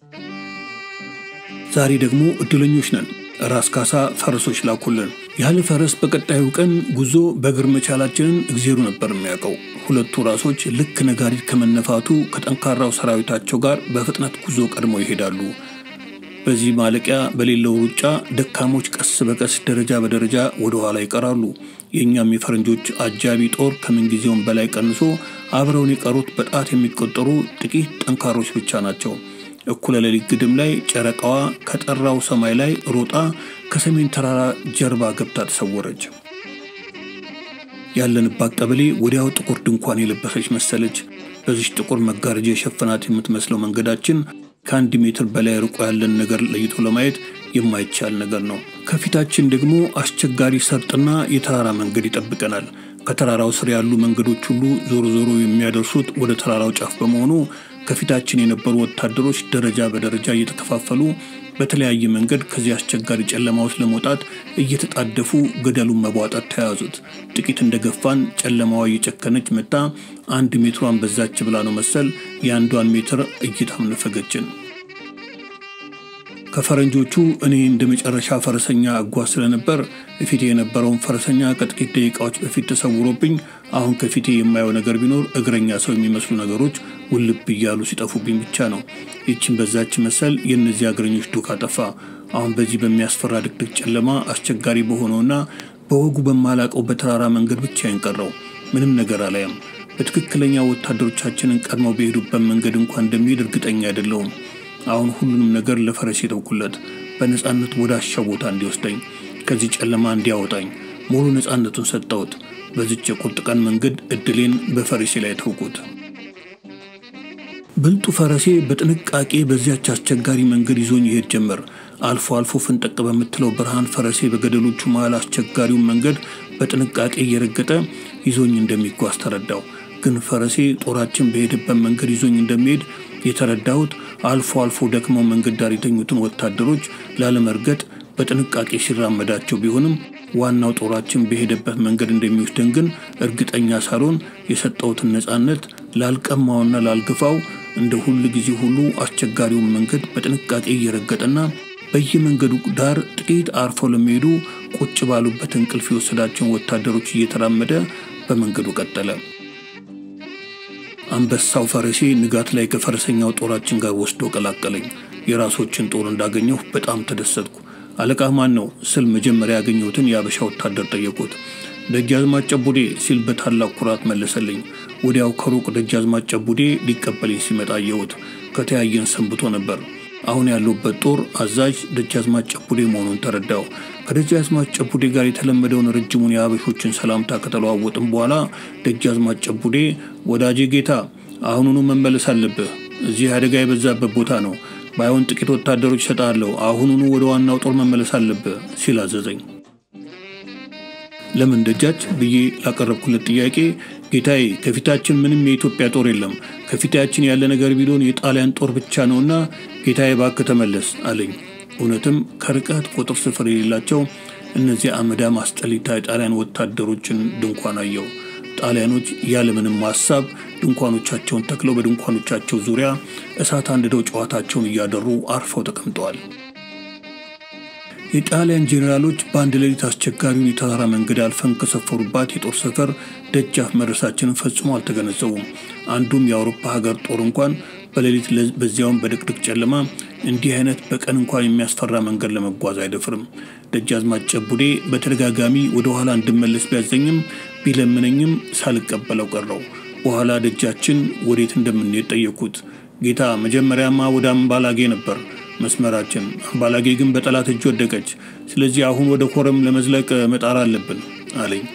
ዛሬ ደግሞ እድለኞች ነን። ራስ ካሳ ፈረሶች ላኩልን። ያለ ፈረስ በቀጣዩ ቀን ጉዞ በእግር መቻላችንን እግዜሩ ነበር የሚያውቀው። ሁለቱ ራሶች ልክ ነጋሪት ከመነፋቱ ከጠንካራው ሰራዊታቸው ጋር በፍጥነት ጉዞ ቀድመው ይሄዳሉ። በዚህ ማለቂያ በሌለው ሩጫ ደካሞች ቀስ በቀስ ደረጃ በደረጃ ወደ ኋላ ይቀራሉ። የእኛም የፈረንጆች አጃቢ ጦር ከምንጊዜውም በላይ ቀንሶ አብረውን የቀሩት በጣት የሚቆጠሩ ጥቂት ጠንካሮች ብቻ ናቸው። እኩለ ሌሊት ግድም ላይ ጨረቃዋ ከጠራው ሰማይ ላይ ሮጣ ከሰሜን ተራራ ጀርባ ገብታ ተሰወረች። ያለንባት ቀበሌ ወዲያው ጥቁር ድንኳን የለበሰች መሰለች። በዚች ጥቁር መጋረጃ የሸፈናት የምትመስለው መንገዳችን ከአንድ ሜትር በላይ ርቆ ያለን ነገር ለይቶ ለማየት የማይቻል ነገር ነው። ከፊታችን ደግሞ አስቸጋሪ ሰርጥና የተራራ መንገድ ይጠብቀናል። ከተራራው ስር ያሉ መንገዶች ሁሉ ዞሮ ዞሮ የሚያደርሱት ወደ ተራራው ጫፍ በመሆኑ ከፊታችን የነበሩ ወታደሮች ደረጃ በደረጃ እየተከፋፈሉ በተለያየ መንገድ ከዚህ አስቸጋሪ ጨለማ ውስጥ ለመውጣት እየተጣደፉ ገደሉን መቧጠር ተያዙት። ጥቂት እንደገፋን ጨለማዋ እየጨከነች መጣ። አንድ ሜትሯን በዛች ብላ ነው መሰል የአንዷን ሜትር እይታም ነፈገችን። ከፈረንጆቹ እኔ እንደ መጨረሻ ፈረሰኛ እጓዝ ስለነበር በፊቴ የነበረውን ፈረሰኛ ከጥቂት ደቂቃዎች በፊት ተሰውሮብኝ አሁን ከፊቴ የማየው ነገር ቢኖር እግረኛ ሰው የሚመስሉ ነገሮች ውልብ እያሉ ሲጠፉብኝ ብቻ ነው። ይችን በዛች መሰል የእነዚህ እግረኞች ዱካ ጠፋ። አሁን በዚህ በሚያስፈራ ድቅድቅ ጨለማ አስቸጋሪ በሆነውና በወጉ በማላቀው በተራራ መንገድ ብቻ ቀረው። ምንም ነገር አላየም። በትክክለኛ ወታደሮቻችንን ቀድመው በሄዱበት መንገድ እንኳን እንደሚሄድ እርግጠኛ አይደለሁም። አሁን ሁሉንም ነገር ለፈረስ የተውኩለት በነፃነት ወደ አሻው ቦታ እንዲወስደኝ ከዚህ ጨለማ እንዲያወጣኝ ሙሉ ነፃነቱን ሰጠሁት። በዚች የቁርጥ ቀን መንገድ እድሌን በፈረሴ ላይ ተውኩት። ብልጡ ፈረሴ በጥንቃቄ በዚያች አስቸጋሪ መንገድ ይዞኝ ይሄድ ጀመር። አልፎ አልፎ ፍንጠቅ በምትለው ብርሃን ፈረሴ በገደሎቹ መሃል አስቸጋሪውን መንገድ በጥንቃቄ እየረገጠ ይዞኝ እንደሚጓዝ ተረዳው። ግን ፈረሴ ጦራችን በሄደበት መንገድ ይዞኝ እንደሚሄድ የተረዳሁት አልፎ አልፎ ደክመው መንገድ ዳር የተኙትን ወታደሮች ላለመርገጥ በጥንቃቄ ሲራመዳቸው ቢሆንም ዋናው ጦራችን በሄደበት መንገድ እንደሚወስደን ግን እርግጠኛ ሳልሆን የሰጠሁትን ነፃነት ላልቀማውና ላልገፋው እንደ ሁል ጊዜ ሁሉ አስቸጋሪውን መንገድ በጥንቃቄ እየረገጠና በየመንገዱ ዳር ጥቂት አርፈው ለሚሄዱ ቁጭ ባሉበት እንቅልፍ የወሰዳቸውን ወታደሮች እየተራመደ በመንገዱ ቀጠለ። አንበሳው ፈረሴ ንጋት ላይ ከፈረሰኛው ጦራችን ጋር ወስዶ ቀላቀለኝ። የራሶችን ጦር እንዳገኘሁ በጣም ተደሰትኩ። አለቃ ማን ነው ስል መጀመሪያ ያገኘሁትን የአበሻ ወታደር ጠየቁት። ደጃዝማች ጨቡዴ ሲል በታላቅ ኩራት መለሰልኝ። ወዲያው ከሩቅ ደጃዝማች ጨቡዴ ሊቀበለኝ ሲመጣ አየሁት። ከተያየን ሰንብቶ ነበር። አሁን ያለሁበት ጦር አዛዥ ደጃዝማች ጨቡዴ መሆኑን ተረዳው። ከደጃዝማች ጨቡዴ ጋር የተለመደውን ረጅሙን የአበሾችን ሰላምታ ከተለዋወጥም በኋላ ደጃዝማች ጨቡዴ ወዳጄ ጌታ፣ አሁኑኑ መመለስ አለብህ። እዚህ አደጋ የበዛበት ቦታ ነው። ባይሆን ጥቂት ወታደሮች እሰጥሃለሁ። አሁኑኑ ወደ ዋናው ጦር መመለስ አለብህ ሲል አዘዘኝ። ለምን ደጃች ብዬ ላቀረብኩለት ጥያቄ ጌታዬ፣ ከፊታችን ምንም የኢትዮጵያ ጦር የለም። ከፊታችን ያለ ነገር ቢሆን የጣሊያን ጦር ብቻ ነውና ጌታዬ እባክህ ተመለስ አለኝ። እውነትም ከርቀት ቁጥር ስፍር የሌላቸው እነዚህ አመዳም አስጠሊታ የጣሊያን ወታደሮችን ድንኳን አየው። ጣሊያኖች ያለምንም ሀሳብ ድንኳኖቻቸውን ተክለው በድንኳኖቻቸው ዙሪያ እሳት አንድደው ጨዋታቸውን እያደሩ አርፈው ተቀምጠዋል። የጣሊያን ጄኔራሎች በአንድ ሌሊት አስቸጋሪውን የተራራ መንገድ አልፈን ከሰፈሩባት የጦር ሰፈር ደጃፍ መድረሳችንን ፈጽሞ አልተገነዘቡም። አንዱም የአውሮፓ ሀገር ጦር እንኳን በሌሊት በዚያውን በድቅድቅ ጨለማ እንዲህ አይነት በቀን እንኳን የሚያስፈራ መንገድ ለመጓዝ አይደፍርም። ደጃዝማች ጨቡዴ በተደጋጋሚ ወደ ኋላ እንድመለስ ቢያዘኝም ቢለምነኝም ሳልቀበለው ቀረው። በኋላ ደጃችን ወዴት እንደምንሄድ ጠየቅኩት። ጌታ መጀመሪያማ ወደ አምባላጌ ነበር መስመራችን። አምባላጌ ግን በጠላት እጅ ወደቀች። ስለዚህ አሁን ወደ ኮረም ለመዝለቅ መጣር አለብን አለኝ።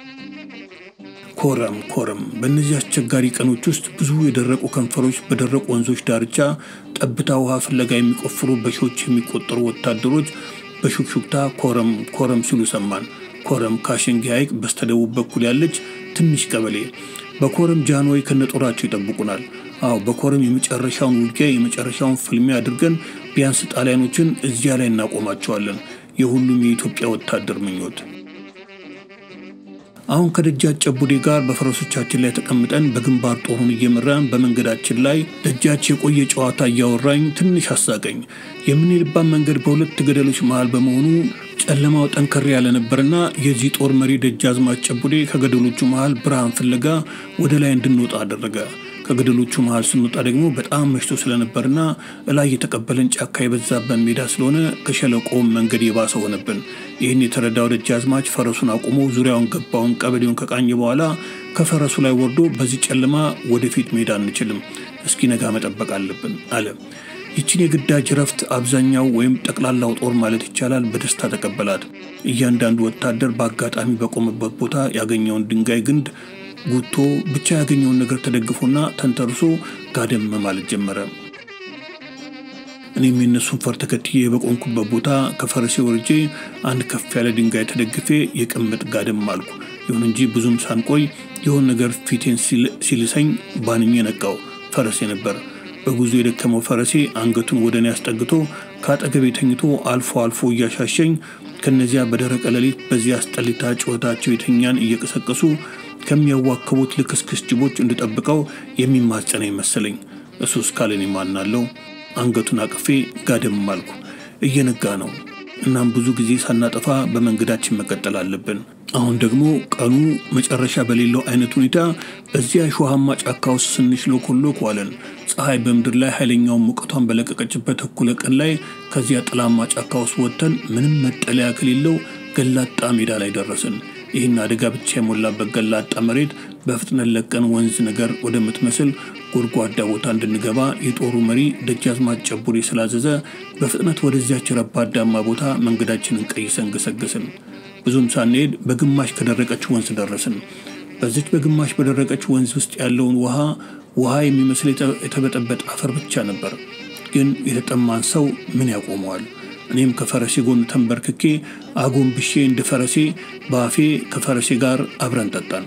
ኮረም ኮረም። በእነዚህ አስቸጋሪ ቀኖች ውስጥ ብዙ የደረቁ ከንፈሮች በደረቁ ወንዞች ዳርቻ ጠብታ ውሃ ፍለጋ የሚቆፍሩ በሺዎች የሚቆጠሩ ወታደሮች በሹክሹክታ ኮረም ኮረም ሲሉ ሰማን። ኮረም ካሸንጊ ሐይቅ በስተደቡብ በኩል ያለች ትንሽ ቀበሌ። በኮረም ጃንሆይ ከነጦራቸው ይጠብቁናል። አዎ በኮረም የመጨረሻውን ውጊያ የመጨረሻውን ፍልሚያ አድርገን ቢያንስ ጣሊያኖችን እዚያ ላይ እናቆማቸዋለን። የሁሉም የኢትዮጵያ ወታደር ምኞት። አሁን ከደጃች ጨቡዴ ጋር በፈረሶቻችን ላይ ተቀምጠን በግንባር ጦሩን እየመራን በመንገዳችን ላይ ደጃች የቆየ ጨዋታ እያወራኝ ትንሽ አሳቀኝ። የምንሄድባት መንገድ በሁለት ገደሎች መሃል በመሆኑ ጨለማው ጠንከር ያለ ነበርና የዚህ ጦር መሪ ደጃዝማች ጨቡዴ ከገደሎቹ መሃል ብርሃን ፍለጋ ወደ ላይ እንድንወጣ አደረገ። ከገደሎቹ መሃል ስንወጣ ደግሞ በጣም መሽቶ ስለነበርና እላይ የተቀበለን ጫካ የበዛበት ሜዳ ስለሆነ ከሸለቆውም መንገድ የባሰ ሆነብን። ይህን የተረዳው ደጃዝማች ፈረሱን አቁሞ ዙሪያውን ገባውን ቀበሌውን ከቃኘ በኋላ ከፈረሱ ላይ ወርዶ በዚህ ጨለማ ወደፊት መሄድ አንችልም፣ እስኪነጋ መጠበቅ አለብን አለ። ይችን የግዳጅ ረፍት አብዛኛው ወይም ጠቅላላው ጦር ማለት ይቻላል በደስታ ተቀበላት። እያንዳንዱ ወታደር በአጋጣሚ በቆመበት ቦታ ያገኘውን ድንጋይ ግንድ ጉቶ ብቻ ያገኘውን ነገር ተደግፎና ተንተርሶ ጋደም ማለት ጀመረ። እኔም የነሱን ፈር ተከትዬ በቆንኩበት ቦታ ከፈረሴ ወርጄ አንድ ከፍ ያለ ድንጋይ ተደግፌ የቅምጥ ጋደም አልኩ። ይሁን እንጂ ብዙም ሳንቆይ የሆን ነገር ፊቴን ሲልሰኝ ባንኜ ነቃው። ፈረሴ ነበር። በጉዞ የደከመው ፈረሴ አንገቱን ወደ እኔ አስጠግቶ ከአጠገቤ ተኝቶ አልፎ አልፎ እያሻሸኝ ከነዚያ በደረቀ ሌሊት በዚያ አስጠሊታ ጩኸታቸው የተኛን እየቀሰቀሱ ከሚያዋክቡት ልክስክስ ጅቦች እንድጠብቀው የሚማጸነኝ መሰለኝ። እሱ እስካለን ማናለው። አንገቱን አቅፌ ጋደም አልኩ። እየነጋ ነው። እናም ብዙ ጊዜ ሳናጠፋ በመንገዳችን መቀጠል አለብን። አሁን ደግሞ ቀኑ መጨረሻ በሌለው አይነት ሁኔታ በዚያ እሾሃማ ጫካ ውስጥ ስንሽሎኮሎክ ዋለን። ፀሐይ በምድር ላይ ኃይለኛውን ሙቀቷን በለቀቀችበት እኩለ ቀን ላይ ከዚያ ጥላማ ጫካ ውስጥ ወጥተን ምንም መጠለያ ከሌለው ገላጣ ሜዳ ላይ ደረስን። ይህን አደጋ ብቻ የሞላበት ገላጣ መሬት በፍጥነት ለቀን ወንዝ ነገር ወደምትመስል ጎድጓዳ ቦታ እንድንገባ የጦሩ መሪ ደጃዝማች ጨቡዴ ስላዘዘ በፍጥነት ወደዚያች ረባዳማ ቦታ መንገዳችንን ቀይሰን ገሰገስን። ብዙም ሳንሄድ በግማሽ ከደረቀች ወንዝ ደረስን። በዚች በግማሽ በደረቀች ወንዝ ውስጥ ያለውን ውሃ ውሃ የሚመስል የተበጠበጠ አፈር ብቻ ነበር። ግን የተጠማን ሰው ምን ያቆመዋል? እኔም ከፈረሴ ጎን ተንበርክኬ አጎንብሼ እንደ ፈረሴ በአፌ ከፈረሴ ጋር አብረን ጠጣን።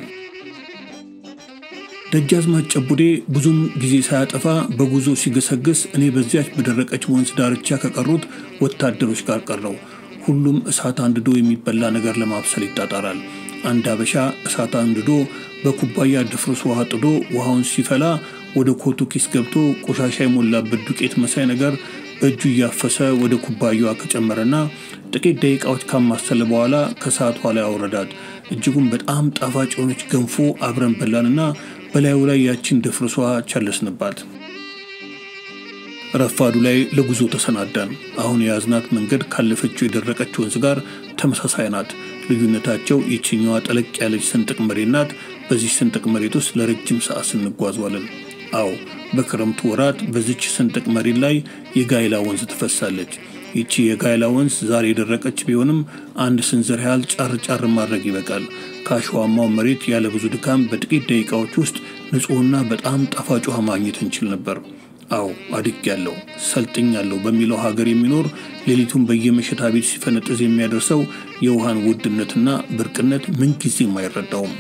ደጃዝማች ጨቡዴ ብዙም ጊዜ ሳያጠፋ በጉዞ ሲገሰግስ እኔ በዚያች በደረቀች ወንዝ ዳርቻ ከቀሩት ወታደሮች ጋር ቀረው። ሁሉም እሳት አንድዶ የሚበላ ነገር ለማብሰል ይጣጣራል። አንድ አበሻ እሳት አንድዶ በኩባያ ድፍርስ ውሃ ጥዶ ውሃውን ሲፈላ ወደ ኮቱ ኪስ ገብቶ ቆሻሻ የሞላበት ዱቄት መሳይ ነገር በእጁ እያፈሰ ወደ ኩባያዋ ከጨመረና ጥቂት ደቂቃዎች ካማሰለ በኋላ ከሰዓቷ ላይ አውረዳት። እጅጉን በጣም ጣፋጭ የሆነች ገንፎ አብረን በላንና በላዩ ላይ ያችን ድፍርሷ ቸለስንባት። ረፋዱ ላይ ለጉዞ ተሰናዳን። አሁን የያዝናት መንገድ ካለፈችው የደረቀች ወንዝ ጋር ተመሳሳይ ናት። ልዩነታቸው ይችኛዋ ጠለቅ ያለች ስንጥቅ መሬት ናት። በዚህ ስንጥቅ መሬት ውስጥ ለረጅም ሰዓት ስንጓዟለን። አዎ በክረምቱ ወራት በዚች ስንጥቅ መሬት ላይ የጋይላ ወንዝ ትፈሳለች። ይቺ የጋይላ ወንዝ ዛሬ የደረቀች ቢሆንም አንድ ስንዝር ያህል ጫር ጫር ማድረግ ይበቃል። ከአሸዋማው መሬት ያለ ብዙ ድካም በጥቂት ደቂቃዎች ውስጥ ንጹሕና በጣም ጣፋጭ ውሃ ማግኘት እንችል ነበር። አዎ አድግ ያለው ሰልጥኝ ያለው በሚለው ሀገር የሚኖር ሌሊቱን በየመሸታ ቤት ሲፈነጥዝ የሚያደርሰው የውሃን ውድነትና ብርቅነት ምንጊዜም አይረዳውም።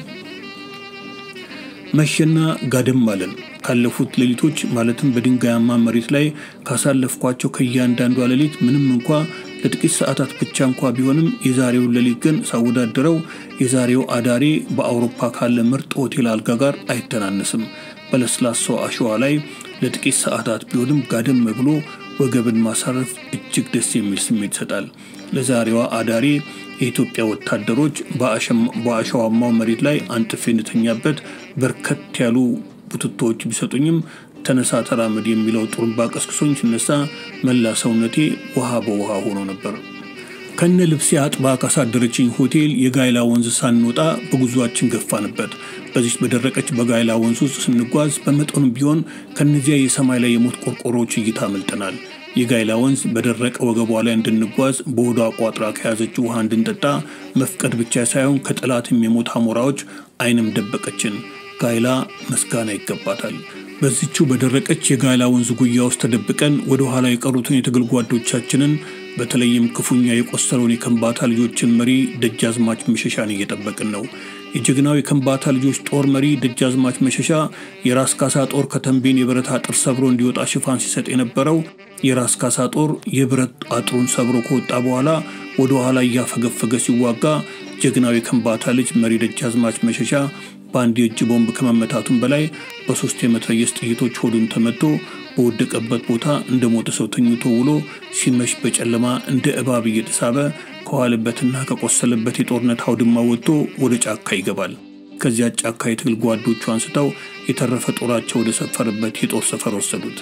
መሸና ጋደም አለን። ካለፉት ሌሊቶች ማለትም በድንጋያማ መሬት ላይ ካሳለፍኳቸው ከእያንዳንዷ ሌሊት ምንም እንኳ ለጥቂት ሰዓታት ብቻ እንኳ ቢሆንም የዛሬውን ሌሊት ግን ሳወዳደረው የዛሬው አዳሬ በአውሮፓ ካለ ምርጥ ሆቴል አልጋ ጋር አይተናነስም። በለስላሳው አሸዋ ላይ ለጥቂት ሰዓታት ቢሆንም ጋደም ብሎ ወገብን ማሳረፍ እጅግ ደስ የሚል ስሜት ይሰጣል። ለዛሬዋ አዳሬ የኢትዮጵያ ወታደሮች በአሸዋማው መሬት ላይ አንጥፌ እንተኛበት በርከት ያሉ ቡትቶዎች ቢሰጡኝም ተነሳ ተራመድ የሚለው ጥሩምባ ቀስቅሶኝ ሲነሳ መላ ሰውነቴ ውሃ በውሃ ሆኖ ነበር። ከነ ልብሴ አጥባ ካሳደረችኝ ሆቴል የጋይላ ወንዝ ሳንወጣ በጉዟችን ገፋንበት። በዚች በደረቀች በጋይላ ወንዝ ውስጥ ስንጓዝ በመጠኑም ቢሆን ከነዚያ የሰማይ ላይ የሞት ቆርቆሮዎች እይታ አመልጠናል። የጋይላ ወንዝ በደረቀ ወገቧ ላይ እንድንጓዝ በሆዷ ቋጥራ ከያዘች ውሃ እንድንጠጣ መፍቀድ ብቻ ሳይሆን ከጠላትም የሞት አሞራዎች ዓይንም ደበቀችን። ጋይላ ምስጋና ይገባታል። በዚችው በደረቀች የጋይላ ወንዝ ጉያ ውስጥ ተደብቀን ወደ ኋላ የቀሩትን የትግል ጓዶቻችንን በተለይም ክፉኛ የቆሰለውን የከምባታ ልጆችን መሪ ደጃዝማች መሸሻን እየጠበቅን ነው። የጀግናው የከምባታ ልጆች ጦር መሪ ደጃዝማች መሸሻ የራስ ካሳ ጦር ከተንቤን የብረት አጥር ሰብሮ እንዲወጣ ሽፋን ሲሰጥ የነበረው የራስ ካሳ ጦር የብረት አጥሩን ሰብሮ ከወጣ በኋላ ወደ ኋላ እያፈገፈገ ሲዋጋ ጀግናው የከምባታ ልጅ መሪ ደጃዝማች መሸሻ በአንድ የእጅ ቦምብ ከመመታቱም በላይ በሶስት የመትረየስ ጥይቶች ሆዱን ተመቶ በወደቀበት ቦታ እንደ ሞተ ሰው ተኝቶ ውሎ ሲመሽ በጨለማ እንደ እባብ እየተሳበ ከዋለበትና ከቆሰለበት የጦርነት አውድማ ወጥቶ ወደ ጫካ ይገባል። ከዚያ ጫካ የትግል ጓዶቹ አንስተው የተረፈ ጦራቸው ወደ ሰፈረበት የጦር ሰፈር ወሰዱት።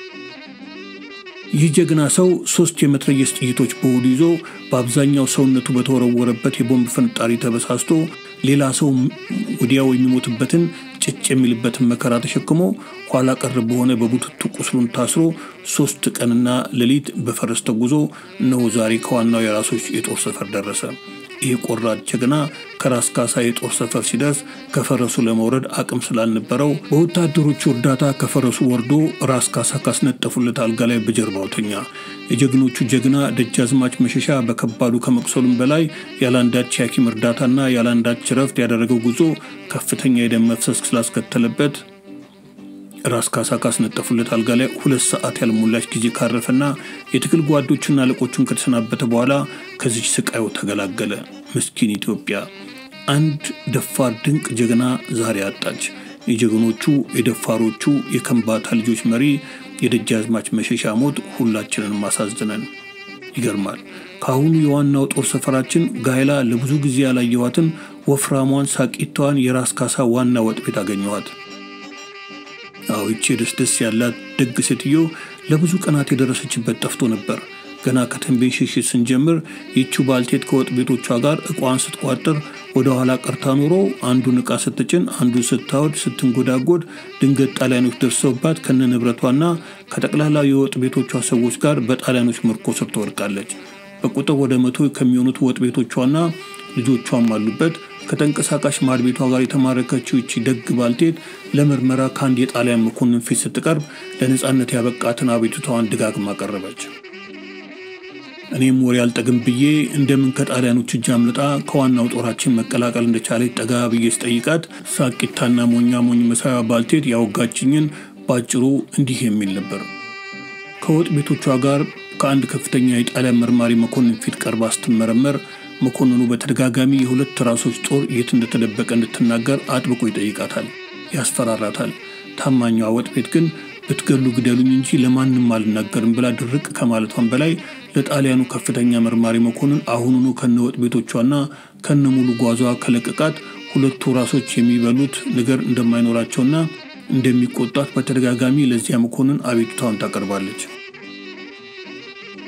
ይህ ጀግና ሰው ሶስት የመትረየስ ጥይቶች በሆዱ ይዞ በአብዛኛው ሰውነቱ በተወረወረበት የቦምብ ፍንጣሪ ተበሳስቶ ሌላ ሰው ወዲያው የሚሞትበትን ጭጭ የሚልበትን መከራ ተሸክሞ ኋላ ቀር በሆነ በቡትቱ ቁስሉን ታስሮ ሶስት ቀንና ሌሊት በፈረስ ተጉዞ እነሆ ዛሬ ከዋናው የራሶች የጦር ሰፈር ደረሰ። ይህ ቆራጥ ጀግና ከራስ ካሳ የጦር ሰፈር ሲደርስ ከፈረሱ ለመውረድ አቅም ስላልነበረው በወታደሮቹ እርዳታ ከፈረሱ ወርዶ ራስ ካሳ ካስነጠፉለት አልጋ ላይ በጀርባው ተኛ። የጀግኖቹ ጀግና ደጃዝማች መሸሻ በከባዱ ከመቁሰሉም በላይ ያለአንዳች የሐኪም እርዳታና ያለአንዳች ረፍት ያደረገው ጉዞ ከፍተኛ የደም መፍሰስ ስላስከተለበት ራስ ካሳ ካስነጠፉለት አልጋ ላይ ሁለት ሰዓት ያልሞላች ጊዜ ካረፈና የትግል ጓዶቹና አለቆቹን ከተሰናበተ በኋላ ከዚች ስቃዩ ተገላገለ። ምስኪን ኢትዮጵያ አንድ ደፋር ድንቅ ጀግና ዛሬ አጣች። የጀግኖቹ የደፋሮቹ የከምባታ ልጆች መሪ የደጃዝማች መሸሻ ሞት ሁላችንን ማሳዝነን። ይገርማል። ከአሁኑ የዋናው ጦር ሰፈራችን ጋይላ ለብዙ ጊዜ ያላየኋትን ወፍራሟን ሳቂቷን የራስ ካሳ ዋና ወጥ ቤት አገኘኋት። አዎ ይቺ ደስ ደስ ያላት ደግ ሴትዮ ለብዙ ቀናት የደረሰችበት ጠፍቶ ነበር። ገና ከተንቤን ሽሽት ስንጀምር ይቺው ባልቴት ከወጥ ቤቶቿ ጋር እቋን ስትቋጥር ወደ ኋላ ቀርታ ኖሮ አንዱን ዕቃ ስትጭን አንዱን ስታወድ ስትንጎዳጎድ ድንገት ጣሊያኖች ደርሰውባት ከነ ንብረቷና ከጠቅላላው የወጥ ቤቶቿ ሰዎች ጋር በጣሊያኖች ምርኮ ስር ትወድቃለች። በቁጥር ወደ መቶ ከሚሆኑት ወጥ ቤቶቿና ልጆቿም አሉበት። ከተንቀሳቃሽ ማድ ቤቷ ጋር የተማረከችው ይቺ ደግ ባልቴት ለምርመራ ከአንድ የጣሊያን መኮንን ፊት ስትቀርብ ለነፃነት ያበቃትን አቤቱታዋን ደጋግማ ቀረበች። እኔም ወሬ አልጠግም ብዬ እንደምን ከጣሊያኖች እጅ አምልጣ ከዋናው ጦራችን መቀላቀል እንደቻለች ጠጋ ብዬ ስጠይቃት ሳቂታና ሞኛ ሞኝ መሳያ ባልቴት ያወጋችኝን በአጭሩ እንዲህ የሚል ነበር። ከወጥ ቤቶቿ ጋር ከአንድ ከፍተኛ የጣሊያን መርማሪ መኮንን ፊት ቀርባ ስትመረመር መኮንኑ በተደጋጋሚ የሁለት ራሶች ጦር የት እንደተደበቀ እንድትናገር አጥብቆ ይጠይቃታል፣ ያስፈራራታል። ታማኟ ወጥ ቤት ግን ብትገሉ ግደሉኝ እንጂ ለማንም አልናገርም ብላ ድርቅ ከማለቷን በላይ ለጣሊያኑ ከፍተኛ መርማሪ መኮንን አሁኑኑ ከነ ወጥ ቤቶቿና ከነ ሙሉ ጓዟ ከለቀቃት ሁለቱ ራሶች የሚበሉት ነገር እንደማይኖራቸውና እንደሚቆጣት በተደጋጋሚ ለዚያ መኮንን አቤቱታውን ታቀርባለች።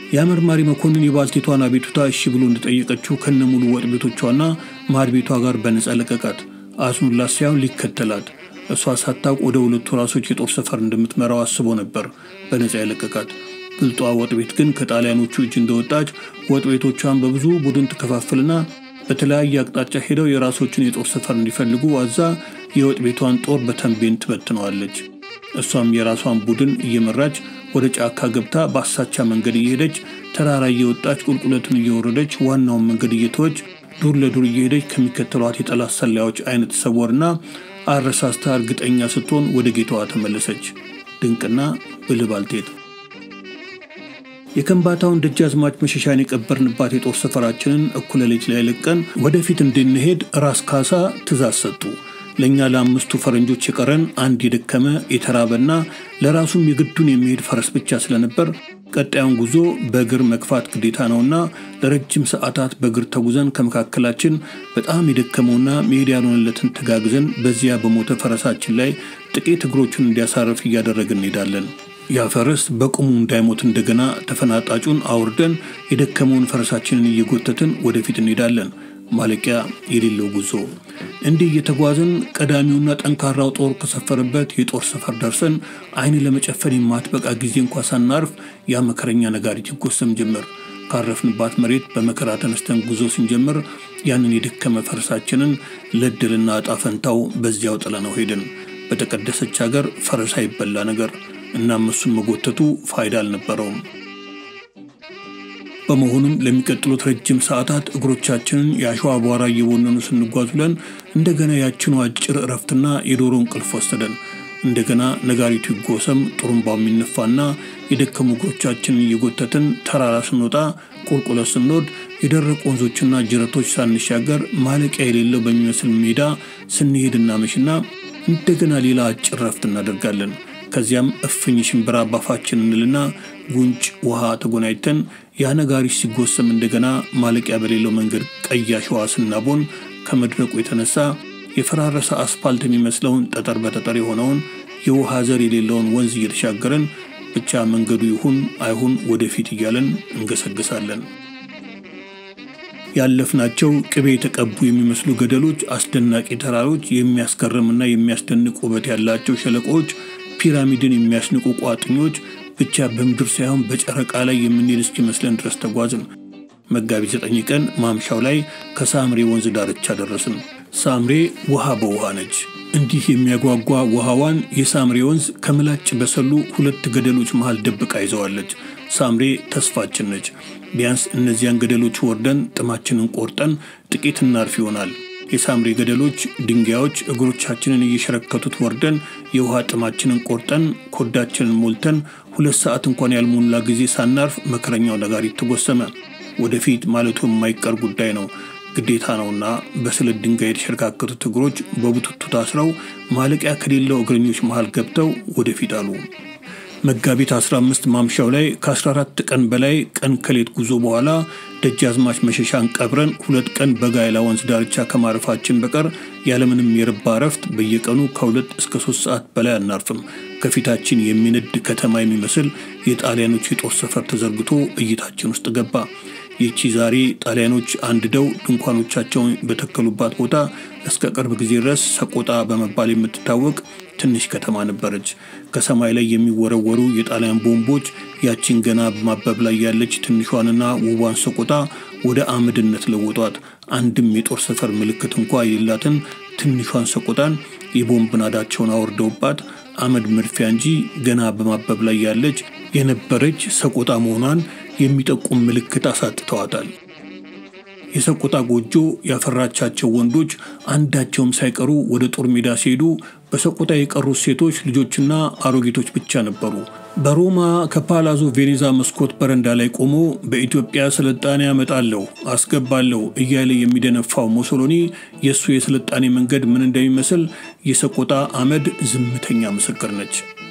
የመርማሪ መኮንን የባልቴቷን አቤቱታ እሺ ብሎ እንደጠየቀችው ከነሙሉ ወጥ ቤቶቿና ማድ ቤቷ ጋር በነፃ ለቀቃት። አዝኑላት ሳይሆን ሊከተላት እሷ ሳታውቅ ወደ ሁለቱ ራሶች የጦር ሰፈር እንደምትመራው አስቦ ነበር በነፃ የለቀቃት። ብልጧ ወጥ ቤት ግን ከጣሊያኖቹ እጅ እንደወጣች ወጥ ቤቶቿን በብዙ ቡድን ትከፋፍልና በተለያየ አቅጣጫ ሄደው የራሶችን የጦር ሰፈር እንዲፈልጉ አዛ የወጥ ቤቷን ጦር በተንቤን ትበትነዋለች። እሷም የራሷን ቡድን እየመራች ወደ ጫካ ገብታ በአሳቻ መንገድ እየሄደች ተራራ እየወጣች ቁልቁለቱን እየወረደች ዋናውን መንገድ እየተወች ዱር ለዱር እየሄደች ከሚከተሏት የጠላት ሰላዮች አይነት ሰወርና አረሳስታ እርግጠኛ ስትሆን ወደ ጌታዋ ተመለሰች። ድንቅና ብልህ ባልቴት የከምባታውን ደጃዝማች መሸሻን የቀበርንባት የጦር ሰፈራችንን እኩለ ሌሊት ላይ ለቀን ወደፊት እንድንሄድ ራስ ካሳ ትእዛዝ ሰጡ። ለእኛ ለአምስቱ ፈረንጆች የቀረን አንድ የደከመ የተራበና ለራሱም የግዱን የሚሄድ ፈረስ ብቻ ስለነበር ቀጣዩን ጉዞ በእግር መግፋት ግዴታ ነውና ለረጅም ሰዓታት በእግር ተጉዘን ከመካከላችን በጣም የደከመውና መሄድ ያልሆነለትን ተጋግዘን በዚያ በሞተ ፈረሳችን ላይ ጥቂት እግሮቹን እንዲያሳርፍ እያደረግን እንሄዳለን። ያ ፈረስ በቁሙ እንዳይሞት እንደገና ተፈናጣጩን አውርደን የደከመውን ፈረሳችንን እየጎተትን ወደፊት እንሄዳለን። ማለቂያ የሌለው ጉዞ። እንዲህ እየተጓዝን ቀዳሚውና ጠንካራው ጦር ከሰፈረበት የጦር ሰፈር ደርሰን ዓይን ለመጨፈን የማትበቃ ጊዜ እንኳ ሳናርፍ ያ መከረኛ ነጋሪት ይጎሰም ጀመር። ካረፍንባት መሬት በመከራ ተነስተን ጉዞ ስንጀምር ያንን የደከመ ፈረሳችንን ለድልና ዕጣ ፈንታው በዚያው ጥለነው ሄድን። በተቀደሰች ሀገር ፈረስ አይበላ ነገር እናም እሱን መጎተቱ ፋይዳ አልነበረውም። በመሆኑም ለሚቀጥሉት ረጅም ሰዓታት እግሮቻችንን የአሸዋ አቧራ እየቦነኑ ስንጓዝ ብለን እንደገና ያችኑ አጭር እረፍትና የዶሮ እንቅልፍ ወሰደን። እንደገና ነጋሪቱ ይጎሰም፣ ጥሩምባው የሚነፋና የደከሙ እግሮቻችንን እየጎተትን ተራራ ስንወጣ፣ ቁልቁለት ስንወድ፣ የደረቁ ወንዞችና ጅረቶች ሳንሻገር ማለቂያ የሌለው በሚመስል ሜዳ ስንሄድ እናመሽና እንደገና ሌላ አጭር እረፍት እናደርጋለን። ከዚያም እፍኝ ሽንብራ ባፋችን እንልና ጉንጭ ውሃ ተጎናኝተን ያ ነጋሪት ሲጎሰም እንደገና ማለቂያ በሌለው መንገድ ቀይ አሸዋ ስናቦን ከመድረቁ የተነሳ የፈራረሰ አስፋልት የሚመስለውን ጠጠር በጠጠር የሆነውን የውሃ ዘር የሌለውን ወንዝ እየተሻገረን ብቻ መንገዱ ይሁን አይሁን ወደፊት እያለን እንገሰግሳለን። ያለፍናቸው ቅቤ የተቀቡ የሚመስሉ ገደሎች፣ አስደናቂ ተራሮች፣ የሚያስገርምና የሚያስደንቅ ውበት ያላቸው ሸለቆዎች፣ ፒራሚድን የሚያስንቁ ቋጥኞች ብቻ በምድር ሳይሆን በጨረቃ ላይ የምንሄድ እስኪመስለን ድረስ ተጓዝን። መጋቢት ዘጠኝ ቀን ማምሻው ላይ ከሳምሬ ወንዝ ዳርቻ ደረስን። ሳምሬ ውሃ በውሃ ነች። እንዲህ የሚያጓጓ ውሃዋን የሳምሬ ወንዝ ከምላጭ በሰሉ ሁለት ገደሎች መሃል ደብቃ ይዘዋለች። ሳምሬ ተስፋችን ነች። ቢያንስ እነዚያን ገደሎች ወርደን ጥማችንን ቆርጠን ጥቂት እናርፍ ይሆናል። የሳምሬ ገደሎች ድንጋዮች እግሮቻችንን እየሸረከቱት ወርደን የውሃ ጥማችንን ቆርጠን ኮዳችንን ሞልተን ሁለት ሰዓት እንኳን ያልሞላ ጊዜ ሳናርፍ መከረኛው ነጋሪት ተጎሰመ። ወደፊት ማለቱ የማይቀር ጉዳይ ነው፣ ግዴታ ነውና በስለት ድንጋይ የተሸረካከቱት እግሮች በቡትቱ ታስረው ማለቂያ ከሌለው እግረኞች መሃል ገብተው ወደፊት አሉ። መጋቢት 15 ማምሻው ላይ ከ14 ቀን በላይ ቀን ከሌት ጉዞ በኋላ ደጃዝማች መሸሻን ቀብረን ሁለት ቀን በጋይላ ወንዝ ዳርቻ ከማረፋችን በቀር ያለምንም የረባ እረፍት በየቀኑ ከሁለት እስከ ሶስት ሰዓት በላይ አናርፍም። ከፊታችን የሚነድ ከተማ የሚመስል የጣሊያኖች የጦር ሰፈር ተዘርግቶ እይታችን ውስጥ ገባ። ይቺ ዛሬ ጣሊያኖች አንድደው ድንኳኖቻቸውን በተከሉባት ቦታ እስከ ቅርብ ጊዜ ድረስ ሰቆጣ በመባል የምትታወቅ ትንሽ ከተማ ነበረች። ከሰማይ ላይ የሚወረወሩ የጣሊያን ቦምቦች ያቺን ገና በማበብ ላይ ያለች ትንሿንና ውቧን ሰቆጣ ወደ አመድነት ለወጧት። አንድም የጦር ሰፈር ምልክት እንኳ የሌላትን ትንሿን ሰቆጣን የቦምብ ናዳቸውን አወርደውባት አመድ መድፊያ እንጂ ገና በማበብ ላይ ያለች የነበረች ሰቆጣ መሆኗን የሚጠቁም ምልክት አሳጥተዋታል። የሰቆጣ ጎጆ ያፈራቻቸው ወንዶች አንዳቸውም ሳይቀሩ ወደ ጦር ሜዳ ሲሄዱ በሰቆጣ የቀሩት ሴቶች ልጆችና አሮጊቶች ብቻ ነበሩ። በሮማ ከፓላዞ ቬኔዛ መስኮት በረንዳ ላይ ቆሞ በኢትዮጵያ ስልጣኔ ያመጣለሁ አስገባለሁ እያለ የሚደነፋው ሞሶሎኒ የእሱ የስልጣኔ መንገድ ምን እንደሚመስል የሰቆጣ አመድ ዝምተኛ ምስክር ነች።